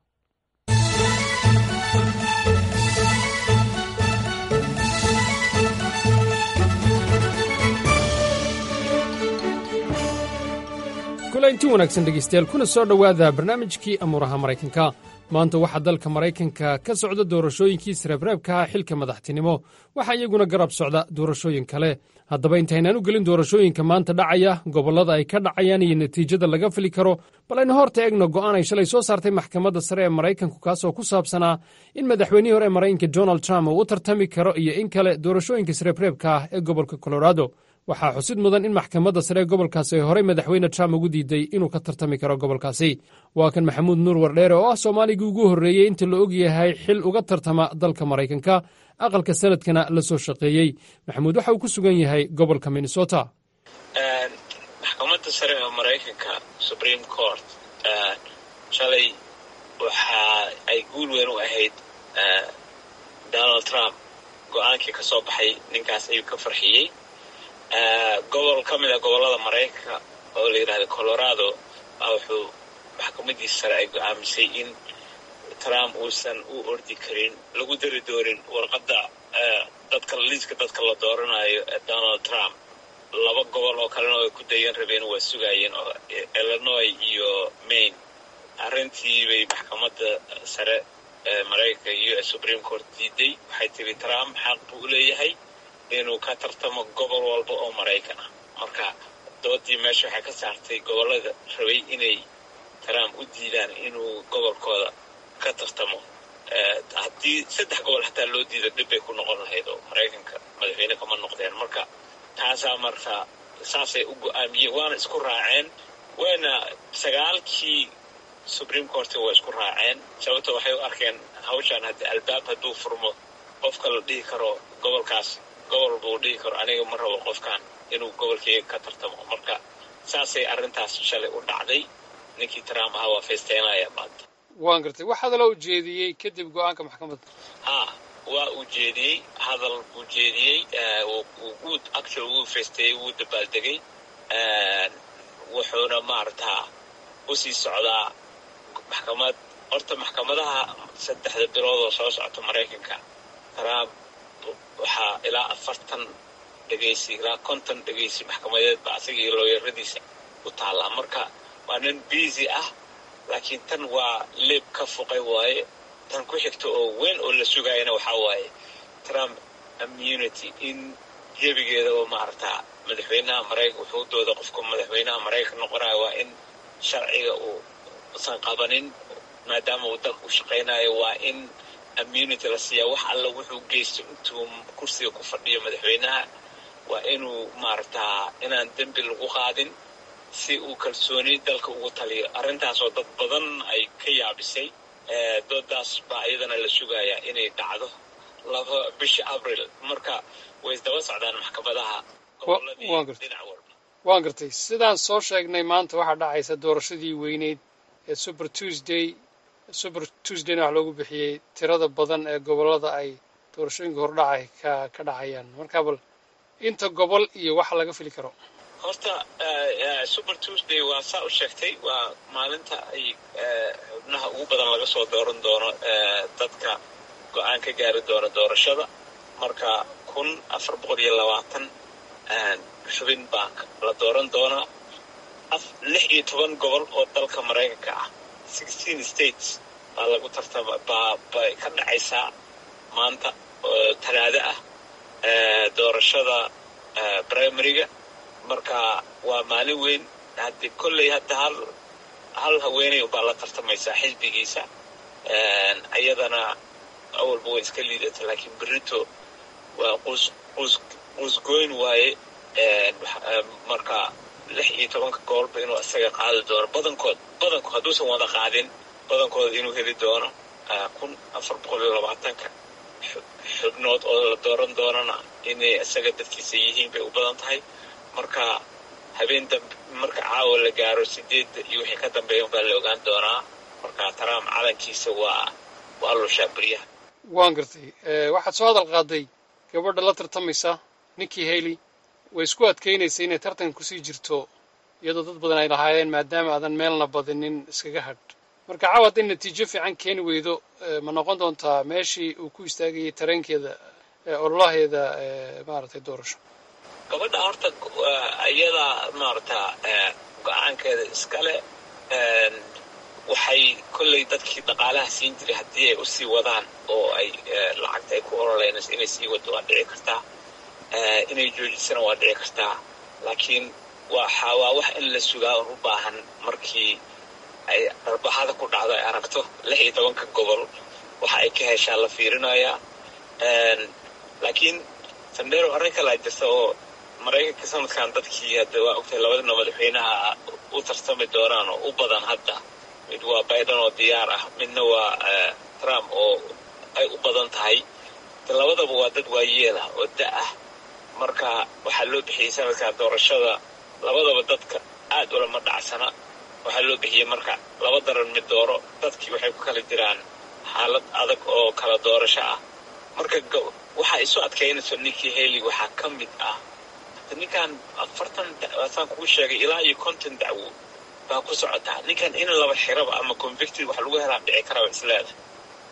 kulanti wanaagsan dhegaystayaal kuna soo dhowaada barnaamijkii amuuraha maraykanka maanta waxaa dalka maraykanka ka socda doorashooyinkii sreebreebka ah xilka madaxtinimo waxaa iyaguna garab socda doorashooyin kale haddaba intaynaan u gelin doorashooyinka maanta dhacaya gobollada ay ka dhacayaan iyo natiijada laga fili karo bal aynu horta eegno go'aan ay shalay soo saartay maxkamadda sare ee maraykanku kaasoo ku saabsanaa in madaxweynihii hore ee maraykanka donald trump uu u tartami karo iyo in kale doorashooyinka sreebreebka ah ee gobolka colorado waxaa xusid mudan in maxkamadda sare ee gobolkaasi ay horey madaxweyne trump ugu diiday inuu ka tartami karo gobolkaasi waa kan maxamuud nuur wardheere oo ah soomaaligii ugu horreeyey inta la og yahay xil uga tartama dalka maraykanka aqalka sanadkana la soo shaqeeyey maxamuud waxa uu ku sugan yahay gobolka minnesota maxkamadda sare ee maraykanka supreme court shalay waxa ay guul weyn u ahayd donald trump go-aankii ka soo baxay ninkaas ayuu ka farxiyey gobol ka mid a gobollada maraykanka oo la yidhahda colorado baa wuxuu maxkamadiisa sare ay go-aamisay in trump uusan u ordi karin lagu dari doonin warqadda dadka liiska dadka la dooranayo ee donald trump laba gobol oo kalena ay ku dayan rabeen waa sugaayeen oo illinois iyo maine arrintii bay maxkamadda sare ee maraykanka iyo supreme court diiday waxay tiri trump xaq buu leeyahay inuu ka tartamo gobol walba oo maraykan ah marka doodii meesha waxay ka saartay gobollada rabay inay trump u diidaan inuu gobolkooda ka tartamo haddii saddex gobol xataa loo diida dhib bay ku noqon lahayd oo maraykanka madaxweyne kama noqdeen marka taasaa marka saasay u go-aamiyeen waana isku raaceen wayna sagaalkii supreme court waa isku raaceen sababto waxay u arkeen hawshaan haddi albaab hadduu furmo qofka la dhihi karo gobolkaas gobol buu dhihi karo aniga ma rabo qofkan inuu gobolkeyga ka tartamo marka saasay arrintaas shalay u dhacday ninkii trump ahaa waa faysteynaya maanta waan gartay wax hadaloo ujeediyey kadib go-aanka maxkamadda ha waa uu jeediyey hadal buu jeediyey wuu actual wuu faysteeyey wuu dabaaldegay wuxuuna maaragtaa usii socdaa maxkamad horta maxkamadaha saddexda bilood oo soo socota maraykanka trump waxaa ilaa afartan dhegaysi ilaa konton dhegaysi maxkamadeed ba asaga iyo looyaradiisa u taallaa marka waa nin busy ah laakiin tan waa leeb ka fuqay waaye tan ku xigta oo weyn oo la sugaayana waxaa waaye trump immunity in jebigeeda oo maaragtaa madaxweynaha maraykan wuxuu dooda qofka madaxweynaha maraykan noqonaya waa in sharciga uu usan qabanin maadaama uu dalka u shaqaynayo waa in immunity la siiyaa wax alla wuxuu geysto intuu kursiga ku fadhiyo madaxweynaha waa inuu maaragtaa inaan dembi lagu qaadin si uu kalsooni dalka ugu taliyo arrintaasoo dad badan ay ka yaabisay doodaas baa iyadana la sugayaa inay dhacdo laba bisha abril marka way isdaba socdaan maxkamadaha waan gartay sidaan soo sheegnay maanta waxaa dhacaysa doorashadii weyneyd ee super tuesday super tuesdayna wax loogu bixiyey tirada badan ee gobollada ay doorashooyinka hordhacay ka ka dhacayaan marka bal inta gobol iyo waxa laga fili karo horta super tuesday waa saa u sheegtay waa maalinta ay xubnaha ugu badan laga soo dooran doono dadka go-aan ka gaari doona doorashada marka kun afar boqol iyo labaatan xubin baa la dooran doonaa lix iyo toban gobol oo dalka maraykanka ah sixteen states baa lagu tartama baa bay ka dhacaysaa maanta oo talaado ah doorashada primaryga marka waa maalin weyn haddii kolley hadda hal hal haweeney baa la tartamaysaa xisbigiisa iyadana awalba way iska liidata laakiin berito waa quus quus quusgoyn waaye marka lix iyo tobanka gobolba inuu isaga qaadi doono badankood badankood hadduusan wada qaadin badankooda inuu heli doono kun afar boqol iyo labaatanka xubnood oo la dooran doonana inay isaga dadkiisa yihiin bay u badan tahay marka habeen dambe marka caawa la gaaro sideedda iyo wixii ka dambeeya baa la ogaan doonaa marka trump calankiisa waa waa lushaa beryaha waan gartay waxaad soo hadal qaaday gabadha la tartamaysa ninkii haley way isku adkaynaysa inay tartan kusii jirto iyadoo dad badan ay lahaayeen maadaama aadan meelna badinin iskaga hadh marka caawa hadday natiijo fiican keeni weydo ma noqon doontaa meeshii uu ku istaagayay tareenkeeda ololaheeda maaragtay doorasho gabadha horta iyadaa maaragta go-aankeeda iskale waxay kolley dadkii dhaqaalaha siin jiray haddii ay usii wadaan oo ay lacagta ay ku ololeynayso inay sii wado waa dhici kartaa inay joojisana waa dhici kartaa laakiin waxa waa wax in la sugaa un u baahan markii ay darbaxada ku dhacdo ay aragto lix iyo tobanka gobol waxa ay ka heshaa la fiirinayaa laakiin sandero arrin kalaa jirta oo maraykanka sanadkan dadkii hadda waa ogtahay labadina madaxweynaha u tartami doonaan oo u badan hadda mid waa biden oo diyaar ah midna waa trump oo ay u badan tahay labadaba waa dad waayeel ah oo da ah marka waxaa loo bixiyey sanadkan doorashada labadaba dadka aad ulama dhacsana waxaa loo bixiyey marka laba daran mid dooro dadkii waxay ku kala jiraan xaalad adag oo kala doorasho ah marka waxaa isu adkaynayso ninkii haley waxaa ka mid ah ninkan afartan saan kuu sheegay ilaa iyo konton dacwo baa ku socotaa ninkan in laba xiraba ama convicted wax lagu helaa dhici karaba isleeda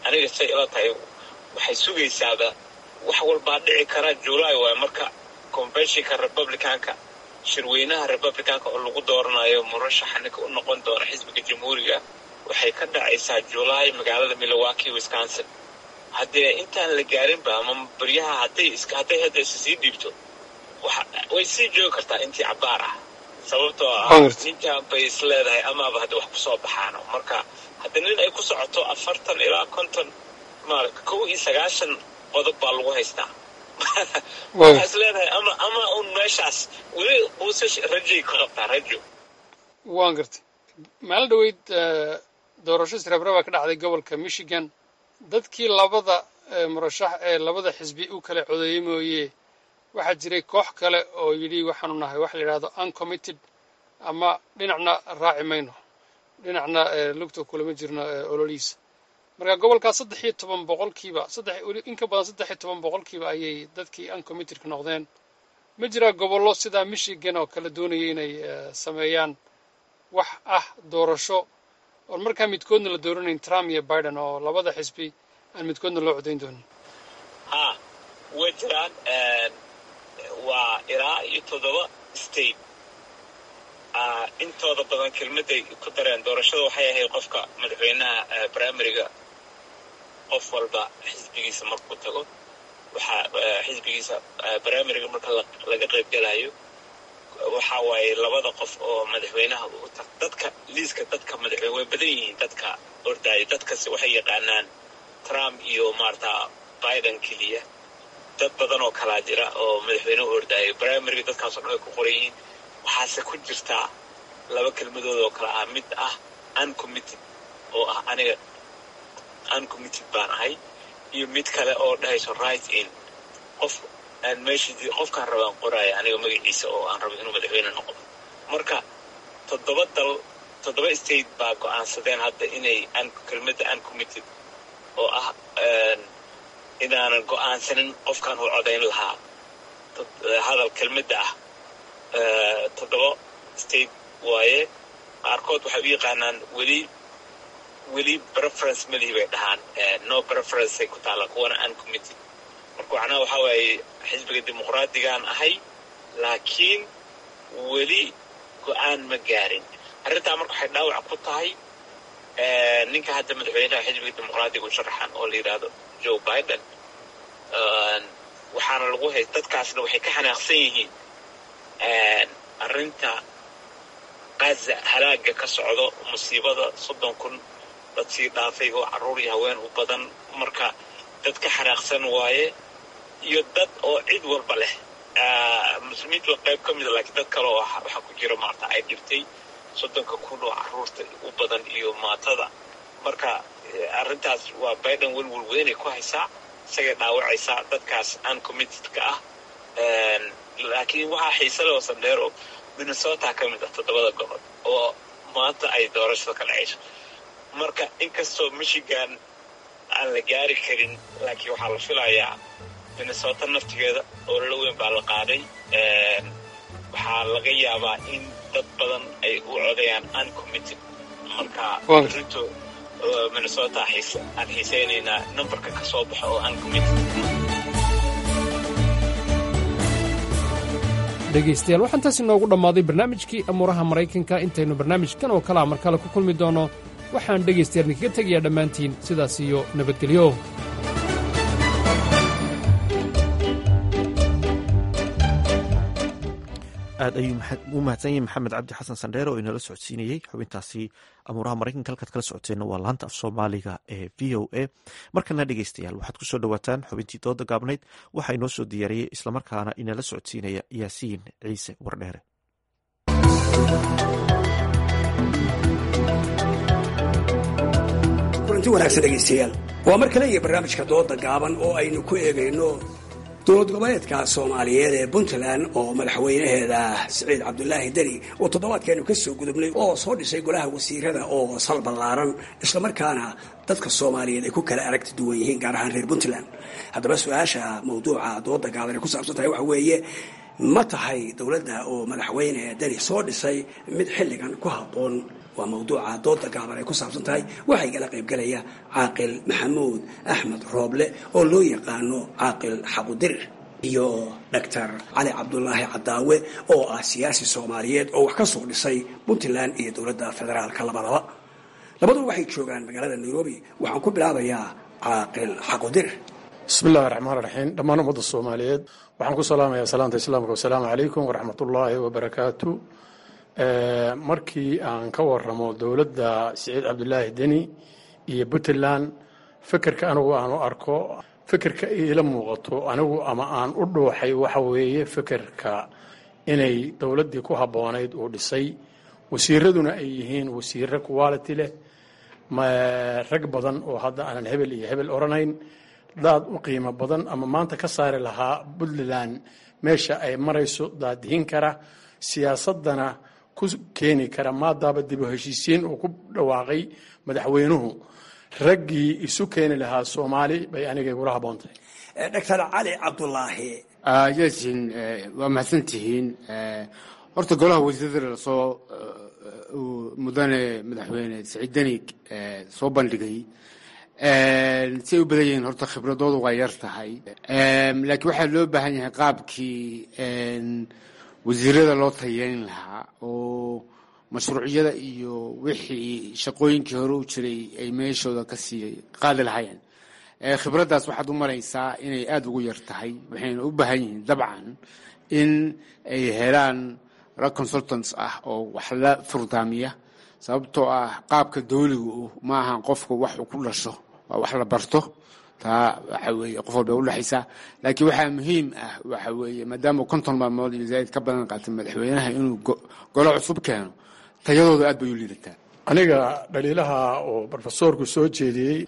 aniga say ila tahay waxay sugaysaaba wax walbaa dhici kara july waay marka conventionka republicanka shirweynaha republicanka oo lagu dooranayo murashaxa ninka u noqon doona xisbiga jamhuuriga waxay ka dhacaysaa july magaalada milwaukee wisconsin haddee intaan la gaarinba ama baryaha hadday hadday hadda isa sii dhiibto way sii joogi kartaa intii cabaar ah sababtoo ah ninkan bay is leedahay amaaba hadda wax kusoo baxaano marka hadda nin ay ku socoto afartan ilaa konton maara kow iyo sagaashan qodob baa lagu haystaa waxaa is leedahay ama ama un meeshaas weli uuse rajay ka qabtaa rajo waan gartay maalin dhaweyd doorasho sirabraba ka dhacday gobolka michigan dadkii labada murashax ee labada xisbi u kala codeeyey mooye waxaa jiray koox kale oo yidhi waxaanu nahay waxa la yidhahdo uncommitted ama dhinacna raaci mayno dhinacna lugta kulama jirno ololihiisa marka gobolkaas saddex iyo toban boqolkiiba saddex weli in ka badan saddex iyo toban boqolkiiba ayay dadkii uncommittedka noqdeen ma jiraa gobollo sidaa michigan oo kale doonaya inay sameeyaan wax ah doorasho oon markaa midkoodna la dooranayn trump iyo biden oo labada xisbi aan midkoodna loo codayn doonin ha way jiraan waa ilaa iyo toddoba state intooda badan kelmadday ku dareen doorashada waxay ahayd qofka madaxweynaha primariga qof walba xisbigiisa markuu tago waxaa xisbigiisa primariga marka laga qayb gelayo waxa waaye labada qof oo madaxweynaha u tag dadka liiska dadka madaxweyne way badan yihiin dadka ordaayo dadkasi waxay yaqaanaan trump iyo maarata biden keliya dad badan oo kalaa jira oo madaxweyne u ordaayo primariga dadkaasoo dhan ay ku qoran yihiin waxaase ku jirtaa laba kelmadood oo kale ah mid ah uncommitted oo ah aniga uncommitted baan ahay iyo mid kale oo dhahayso right in qof aan meeshii qofkaan rabaan qoraayo aniga magaciisa oo aan rabo inuu madaxweyne noqdo marka toddoba dal toddoba state baa go-aansadeen hadda inay kelmadda uncommitted oo ah inaanan go-aansanin qofkaan u codayn lahaa hadal kelmadda ah toddoba state waaye qaarkood waxay u yaqaanaan weli weli preference malihi bay dhahaan no preferenceay ku taalla kuwana uncommitted marka macnaha waxaa waaye xisbiga dimuqraadigaan ahay laakiin weli go-aan ma gaarin arrintaa marka waxay dhaawac ku tahay ninka hadda madaxweynaha xisbiga dimuqraadiga u sharaxan oo la yidhaahdo joe biden waxaana lagu hay dadkaasna waxay ka xanaaqsan yihiin arrinta qaza halaaga ka socdo musiibada soddon kun dad sii dhaafay oo carruur iyo haween u badan marka dad ka xanaaqsan waaye iyo dad oo cid walba leh muslimiintu waa qayb ka mida laakiin dad kale oo waxaa ku jira maarta ay dhibtay soddonka kun oo carruurta u badan iyo maatada marka arrintaas waa biden welwel weynay ku haysaa isagay dhaawacaysaa dadkaas uncommittedka ah laakiin waxaa xiise leh oo sandheero minnesota ka mid ah toddobada gobol oo maanta ay doorashada ka dhacayso marka inkastoo michigan aan la gaari karin laakiin waxaa la filayaa minnesota naftigeeda ololo weyn baa la qaaday waxaa laga yaabaa in dad badan ay u codayaan uncommitted marka rito minnesota aan xiiseynaynaa numberka ka soo baxo oo uncommitted dhegaystayaal waxaan taas inoogu dhammaaday barnaamijkii amuuraha maraykanka intaynu barnaamijkan oo kalea mar kale ku kulmi doonno waxaan dhegaystayaal idinkaga tegayaa dhammaantiin sidaas iyo nabadgelyo aad ayuu u mahadsan yahay maxamed cabdi xasan sandheer oo inala socodsiinayey xubintaasi amuuraha maraykanka halkaad kala socoteenna waa laanta af soomaaliga ee v o a markana dhegeystayaal waxaad kusoo dhowaataan xubintii dooda gaabnayd waxaa inoo soo diyaariyey islamarkaana inala socodsiinaya yaasiin ciise wardheere kulanti wanaagsan dhegaystayaal waa mar kale iyo barnaamijka dooda gaaban oo aynu ku eegayno dowlad goboleedka soomaaliyeed ee puntland oo madaxweynaheeda siciid cabdulaahi deni oo toddobaadkeenu ka soo gudubnay oo soo dhisay golaha wasiirada oo sal ballaaran islamarkaana dadka soomaaliyeed ay ku kala aragti duwan yihiin gaar ahaan reer puntland haddaba su-aasha mawduuca dooda gaaban ay ku saabsan tahay waxa weeye ma tahay dowladda oo madaxweyne deni soo dhisay mid xilligan ku habboon waa mawduuca dooda gaaban ay ku saabsan tahay waxaa igala qaybgelaya caaqil maxamuud axmed rooble oo loo yaqaano caaqil xaqudirir iyo doctor cali cabdulaahi cadaawe oo ah siyaasi soomaaliyeed oo wax ka soo dhisay puntland iyo dowladda federaalka labadaba labaduba waxay joogaan magaalada nairobi waxaan ku bilaabayaa caaqil xaqudirir bismi illahi raxmaan raxiim dhammaan ummadda soomaaliyeed waxaan ku salaamayaa salaanta islaamka wasalaamu calaykum waraxmatullaahi wabarakaatu markii aan ka waramo dowladda siciid cabdulaahi deni iyo puntland fikirka anigu aan u arko fikirka iila muuqato anigu ama aan u dhuuxay waxa weeye fikirka inay dowladdii ku habboonayd uu dhisay wasiiraduna ay yihiin wasiiro quality leh rag badan oo hadda aanan hebel iyo hebel odhanayn daad u qiimo badan ama maanta ka saari lahaa puntland meesha ay marayso daadihin kara siyaasadana ku keeni kara maadaaba dib u heshiisiin uu ku dhawaaqay madaxweynuhu raggii isu keeni lahaa soomaali bay aniga igula habboontahay doctor cali cabdulaahi yasin waa mahadsantihiin horta golaha wasiirada lasoo mudane madaxweyne saciid denig soo bandhigay si ay u badan yihiin horta khibradoodu waa yar tahay laakiin waxaa loo baahan yahay qaabkii wasiirada loo tayeyn lahaa oo mashruucyada iyo wixii shaqooyinkii hore u jiray ay meeshooda kasii qaadi lahaayeen khibraddaas waxaad u maraysaa inay aada ugu yar tahay waxayna u baahan yihiin dabcan in ay helaan rag consultants ah oo wax la furdaamiya sababtoo ah qaabka dawligu ma ahan qofka wax uu ku dhasho waa wax la barto taa waxa weeye qof walba udhexaysaa laakiin waxaa muhiim ah waxa weeye maadaama konton maalmood iyo zaaid ka badan qaatay madaxweynaha inuu golo cusub keeno tayadooda aad bay u liidataa aniga dhaliilaha oo brofesoorku soo jeediyey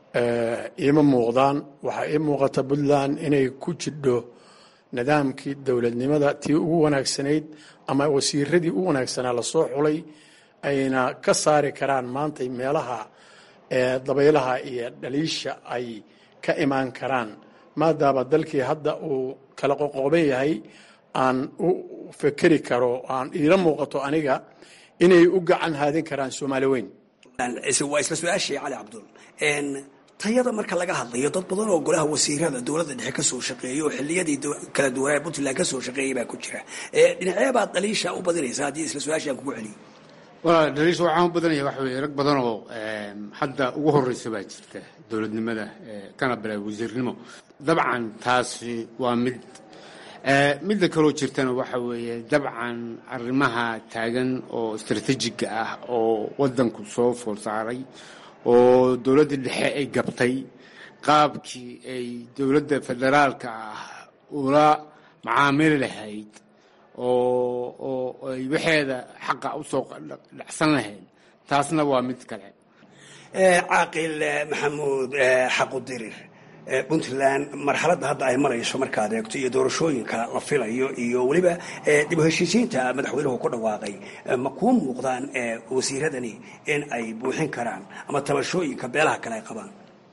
iima muuqdaan waxaa ii muuqata puntland inay ku jidho nidaamkii dowladnimada tii ugu wanaagsanayd ama wasiiradii u wanaagsanaa lasoo xulay ayna ka saari karaan maanta meelaha dabaylaha iyo dhaliisha ay ka imaan karaan maadaama dalkii hadda uu kala qoqooban yahay aan u fekeri karo aan iila muuqato aniga inay u gacan haadin karaan soomaali weyn waa isla su-aashii cali cabdul tayada marka laga hadlayo dad badan oo golaha wasiirada dowladda dhexe kasoo shaqeeya oo xiliyadii kala duwanaa puntland kasoo shaqeeyay baa ku jira dhinacee baad dhaliisha u badinaysa haddii isla su-aashii aan kugu celiyo wala dhaliisha waxaan u badanaya waxa weeye rag badan oo hadda ugu horeysa baa jirta dowladnimada kana bilaa wasiirnimo dabcan taasi waa mid midda kaloo jirtana waxa weeye dabcan arrimaha taagan oo istaraatiijiga ah oo wadanku soo fool saaray oo dowladda dhexe ay gabtay qaabkii ay dowladda federaalka ah ula macaamili lahayd oo oo ay waxeeda xaqa usoo dhacsan lahayd taasna waa mid kale caaqil maxamuud xaqudirir puntland marxaladda hadda ay marayso markaad eegto iyo doorashooyinka la filayo iyo weliba dib u heshiisiinta madaxweynuhu ku dhawaaqay ma kuu muuqdaan wasiiradani in ay buuxin karaan ama tabashooyinka beelaha kale ay qabaan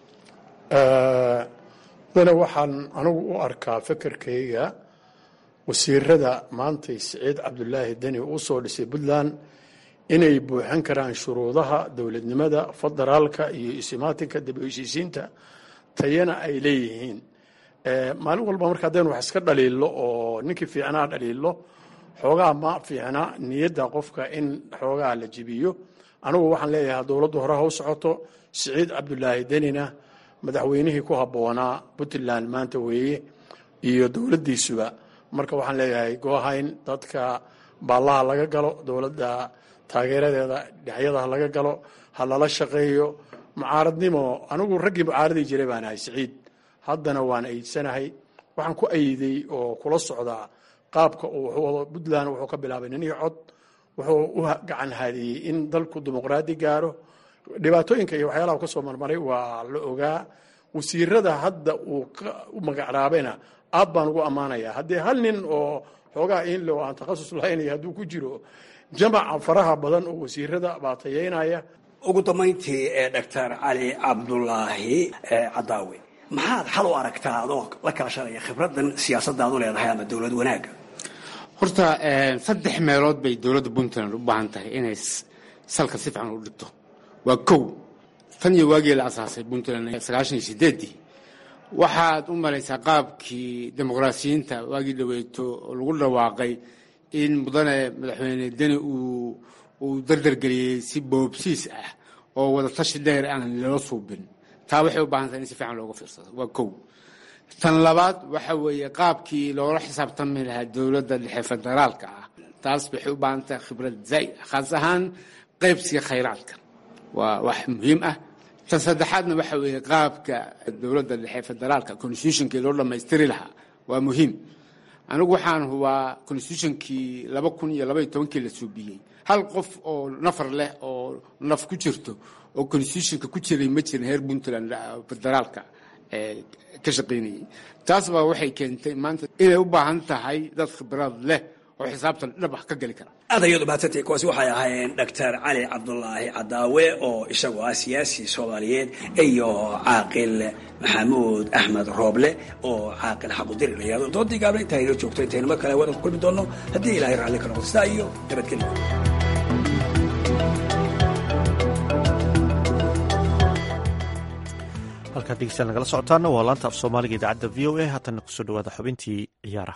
dana waxaan anigu u arkaa fekerkayga wasiirada maantay siciid cabdulaahi deni uu soo dhisay puntland inay buuxin karaan shuruudaha dowladnimada federaalka iyo isimaatinka dib u heshiisiinta tayana ay leeyihiin maalin walba marka haddaynu wax iska dhaliilo oo ninkii fiicnaa dhaliilo xoogaa ma fiicna niyadda qofka in xoogaa la jibiyo anigu waxaan leeyahay dowladdu hore ha u socoto siciid cabdulaahi denina madaxweynihii ku habboonaa puntland maanta weeye iyo dowladdiisuba marka waxaan leeyahay goohayn dadka baallaha laga galo dowladda taageeradeeda dhinacyadaha laga galo ha lala shaqeeyo mucaaradnimo anigu raggii mucaaradii jiray baan ahay siciid haddana waan ayidsanahay waxaan ku ayiday oo kula socdaa qaabka uu wado puntland wuxuu ka bilaabay nin iyo cod wuxuu u gacan haadiyey in dalku dimuqraadi gaaro dhibaatooyinka iyo waxyaalaha ka soo marmaray waa la ogaa wasiirada hadda uu u magacraabayna aad baan ugu ammaanayaa haddii hal nin oo xoogaa inle oo aan takhasus lahaynaya hadduu ku jiro jamaca faraha badan oo wasiirada baa tayeynaya ugu dambayntii ee doctor cali cabdulaahi cadaawe maxaad xal u aragtaa adoo la kaashanaya khibradan siyaasadaad u leedahay ama dowlad wanaagga horta saddex meelood bay dowladda puntland u baahan tahay inay salka si fiican u dhigto waa kow tan iyo waagii la asaasay puntland sagaashan iyo sideeddii waxaad u malaysaa qaabkii dimuqraasiyiinta waagii dhaweeto oo lagu dhawaaqay in mudane madaxweyne deni uu uu dardargeliyey si boobsiis ah oo wada tashi dheer aan loo suubin taa waxay u baahan tahay in si fiican looga fiirsado waa kow tan labaad waxa weeye qaabkii loola xisaabtami lahaa dowladda dhexe federaalka ah taas waxay u baahan tahay khibrad zaa'id ah khaas ahaan qaybsiga khayraadka waa wax muhiim ah tan saddexaadna waxa weeye qaabka dowladda dhexe federaalka constitutionkii loo dhammaystiri lahaa waa muhiim anigu waxaan hubaa constitutionkii laba kun iyo labaiyo tobankii la suubiyey hal qof oo nafar leh oo naf ku jirto oo constitutionka ku jiray ma jirin heer puntland federaalka ka shaqaynayay taas baa waxay keentay maanta inay u baahan tahay dad khibrad leh oo xisaabtan dhab ah ka geli kara aad ayadu mahadsantay kuwaasi waxay ahaayeen doctor cali cabdulaahi cadaawe oo isagu ah siyaasi soomaaliyeed iyo caaqil maxamuud axmed rooble oo caaqil xaqudiri la yihahdo doodii gaabna intaa inoo joogto intaynu mar kale wadan ku kulmi doono haddii ilaahay raalli ka noqdo sidaa iyo nabadgelyo halkaad degeystayaal nagala socotaana waa laanta af soomaaliga idaacadda v o a haatanna kusoo dhawaada xubintii ciyaaraha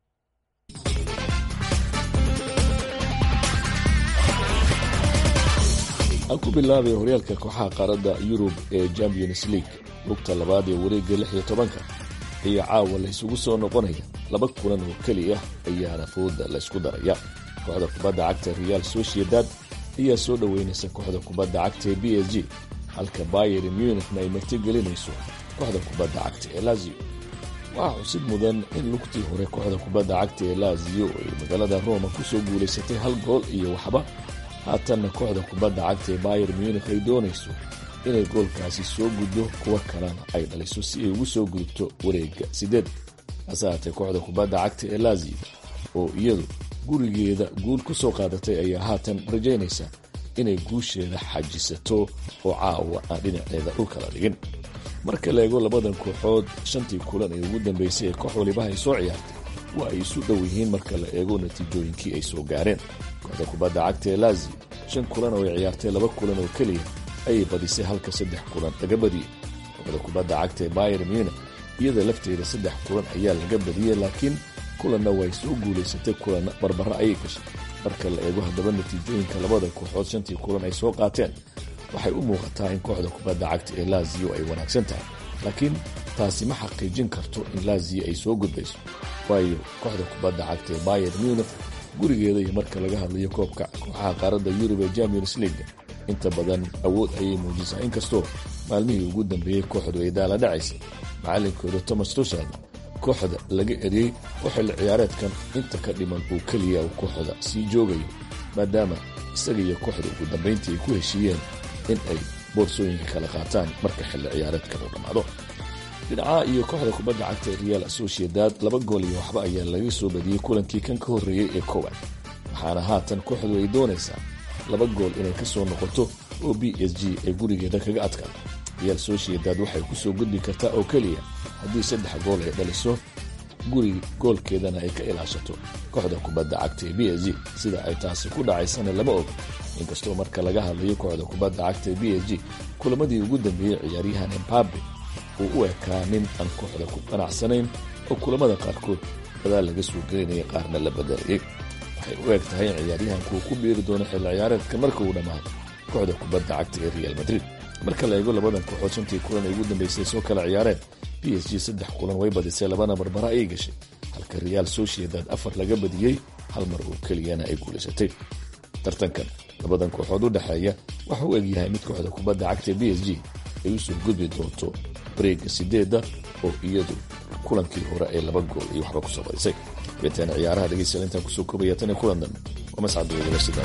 aan ku bilaabay horyaalka kooxaha qaaradda yurub ee champions league lugta labaad ee wareegga lix iyo tobanka ayaa caawa la isugu soo noqonaya laba kulan oo keliya ayaana fooda laysku daraya kooxda kubadda cagta real sociedad ayaa soo dhoweynaysa kooxda kubadda cagta ee b s g halka bayer munichna ay martigelinayso kooxda kubadda cagta ee lazio waxaa xusid mudan in lugtii hore kooxda kubadda cagta ee lazio ay magaalada roma ku soo guulaysatay hal gool iyo waxba haatanna kooxda kubadda cagta ee bayer munich ay doonayso inay goolkaasi soo guddo kuwa kalena ay dhaliso si ay ugu soo gudubto wareegga sideed hase haatee kooxda kubadda cagta ee lazio oo iyadu gurigeeda guul ku soo qaadatay ayaa haatan rajaynaysa inay guusheeda xajisato oo caawa aan dhinaceeda dhulka la dhigin marka la eego labadan kooxood shantii kulan ee ugu dambeysay ee koox walibaha ay soo ciyaartay waa ay isu dhow yihiin marka la eego natiijooyinkii ay soo gaareen kooxda kubadda cagta ee lazio shan kulan oo ay ciyaartay laba kulan oo keliya ayay badisay halka saddex kulan laga badiyey kooxda kubadda cagta ee bayer munich iyada lafteeda saddex kulan ayaa laga badiyey laakiin kulanna way soo guulaysatay kulanna barbara ayay gashay marka la eego haddaba natiijooyinka labada kooxood shantii kulan ay soo qaateen waxay u muuqataa in kooxda kubadda cagta ee lazio ay wanaagsan tahay laakiin taasi ma xaqiijin karto in lazio ay soo gudbayso waayo kooxda kubadda cagta ee bayer munich gurigeeda iyo marka laga hadlayo koobka kooxaha qaaradda yurub ee champions league inta badan awood ayay muujisaa inkastoo maalmihii ugu dambeeyey kooxdu ay daala dhacaysay macalinkooda thomas tushad kooxda laga eriyey oo xilli ciyaareedkan inta ka dhiman uu keliya uu kooxda sii joogayo maadaama isaga iyo kooxda ugu dambayntii ay ku heshiiyeen in ay boorsooyinka kala qaataan marka xilli ciyaareedkan uu dhammaado dhinacaha iyo kooxda kubadda cagta ee real sociedad laba gool iyo waxba ayaa laga soo badiyey kulankii kan ka horreeyey ee koowaad waxaana haatan kooxdu ay doonaysaa laba gool inay ka soo noqoto oo b s g ay gurigeeda kaga adkaato real sociedad waxay ku soo gudbi kartaa oo keliya haddii saddex gool ay dhaliso guri goolkeedana ay ka ilaashato kooxda kubadda cagta ee b s g sida ay taasi ku dhacaysana lama og inkastoo marka laga hadlayo kooxda kubadda cagta ee b s g kulamadii ugu dambeeyey ciyaaryahan embabe uu u ekaa nin aan kooxda ku qanacsanayn oo kulamada qaarkood gadaal laga soo gelinaya qaarna la badalayay waxay u eg tahay in ciyaaryahanku uu ku biiri doono xilli ciyaareedka marka uu dhammaado kooxda kubadda cagta ee real madrid marka la eego labadan kooxood shantii kulan ay ugu dambeysay soo kala ciyaareen b s g saddex kulan way badisay labana barbara ayay gashay halka real sociedad afar laga badiyey hal mar oo keliyana ay guulaysatay tartankan labadan kooxood u dhexeeya waxa u egyahay mid kooxda kubadda cagta b s g ay u soo gudbi doonto bareega sideedda oo iyadu kulankii hore ee laba gool iyo waxba kusoo badisay beetaan ciyaaraha dhegeystayaal intaan kusoo koobaya tan iyo kulan dambe waa mascad weydala sidaan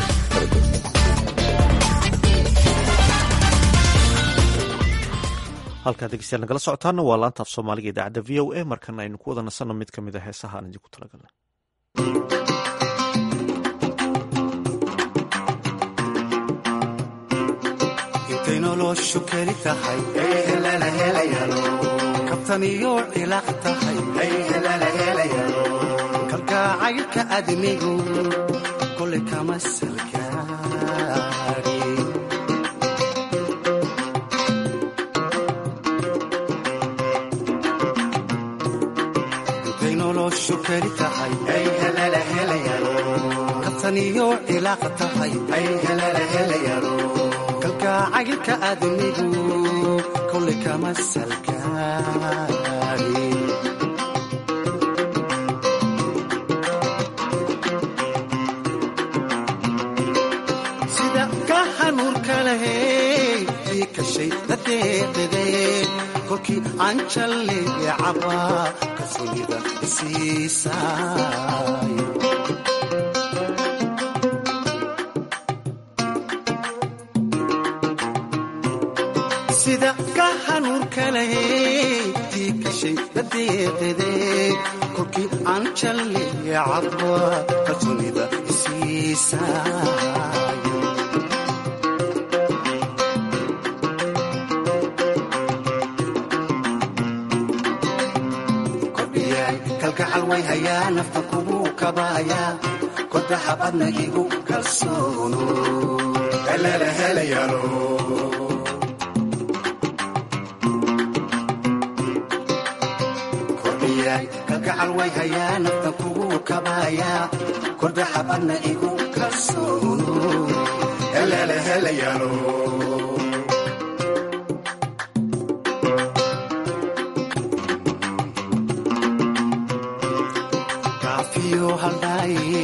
halkaad degeystayaal nagala socotaana waa laanta af soomaaliga idaacadda v o a markana aynu ku wada nasanno mid ka mid a heesaha aan idinku talagalnay intay noloshu keli tahay kabtan iyo cilaaq tahay kalgacaylka admigu kolay kama salgaari noloshu keli tahay kabtaniyo cilaaqa tahay kalgacaylka aadamigu kolay kama salgaari sida ka hanuurka lahey ii kashay dadeeqide kolkii aan jalleecaba kalsoonida isiisaay sida ka hanuurka lahey ii kashay dadeeqide kolkii aan jalleecaba kalsoonida isiisaay kalgacal way hayaa nafta kugu kabaaya kodaha badna igu kalsoono kalgacal way hayaa nafta kugu kabaaya kodaha badna igu kalsoono kaafiyo haldhaaye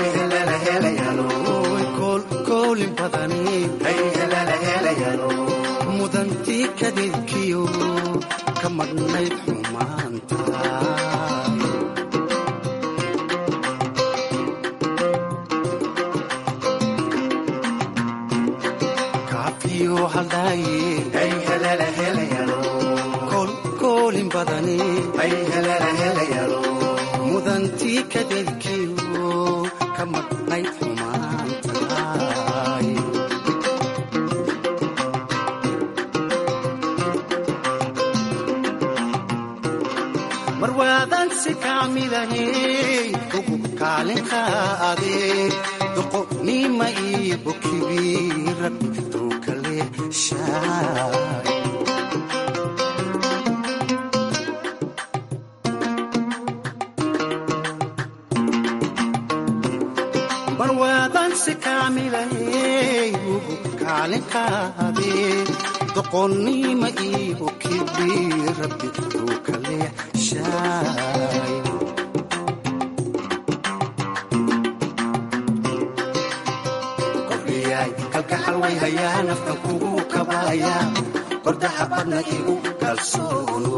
koolin badani mudantii kadeedkiyo ka madhnayd xumaanta kaafiyo haldhaaye koolin badani mudantii kadeedkiyo ka madhnayd xumaantaay mar waadan si kaamilahey ugu kaalin qaade doqonima iyo bokibi rabbi duukale shaay barwaadan si kaamilahey ugu kaalin qaade doqonnima iyo kibi rabbi uu kale shaay kordhiyay kalgacal way hayaa naftan kugu kabaaya kordaha badna igu kalsoono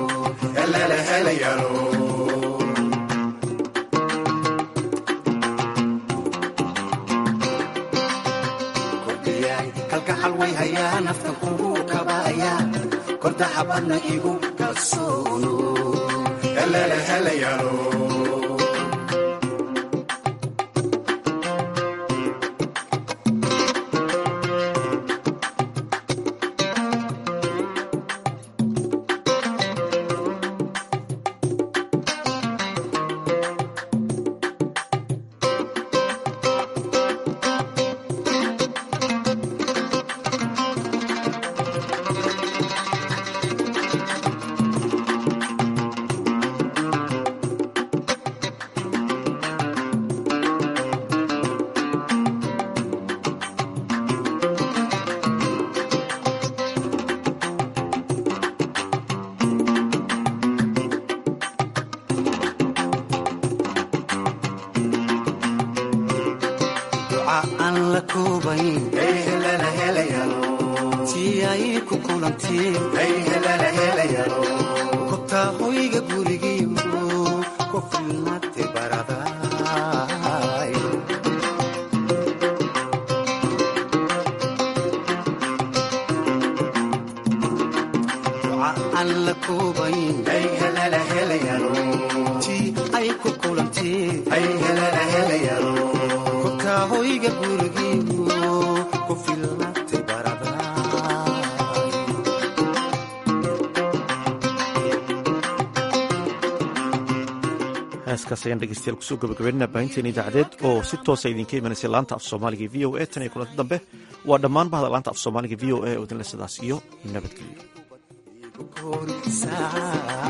kalgacal way hayaa naftan kugu kabaaya kordaha badna igu kalsoono duca aan la koobayn tii ay ku kulantiin ku taa hoyga gurigiyo ku filnaate baraday duca aan la koobayn tii ay ku kulantiin kutaa hoyga gurigiyo ku filnaate baraday heeskaas ayaan dhegeystayaal kusoo gabagabeynana baahinteena idaacadeed oo si toosa idinka imanaysa laanta af soomaaliga v o a tan iyo kulanti dambe waa dhammaan bahda laanta af soomaaliga v o a oo idinle sidaas iyo nabadgelyo Good side.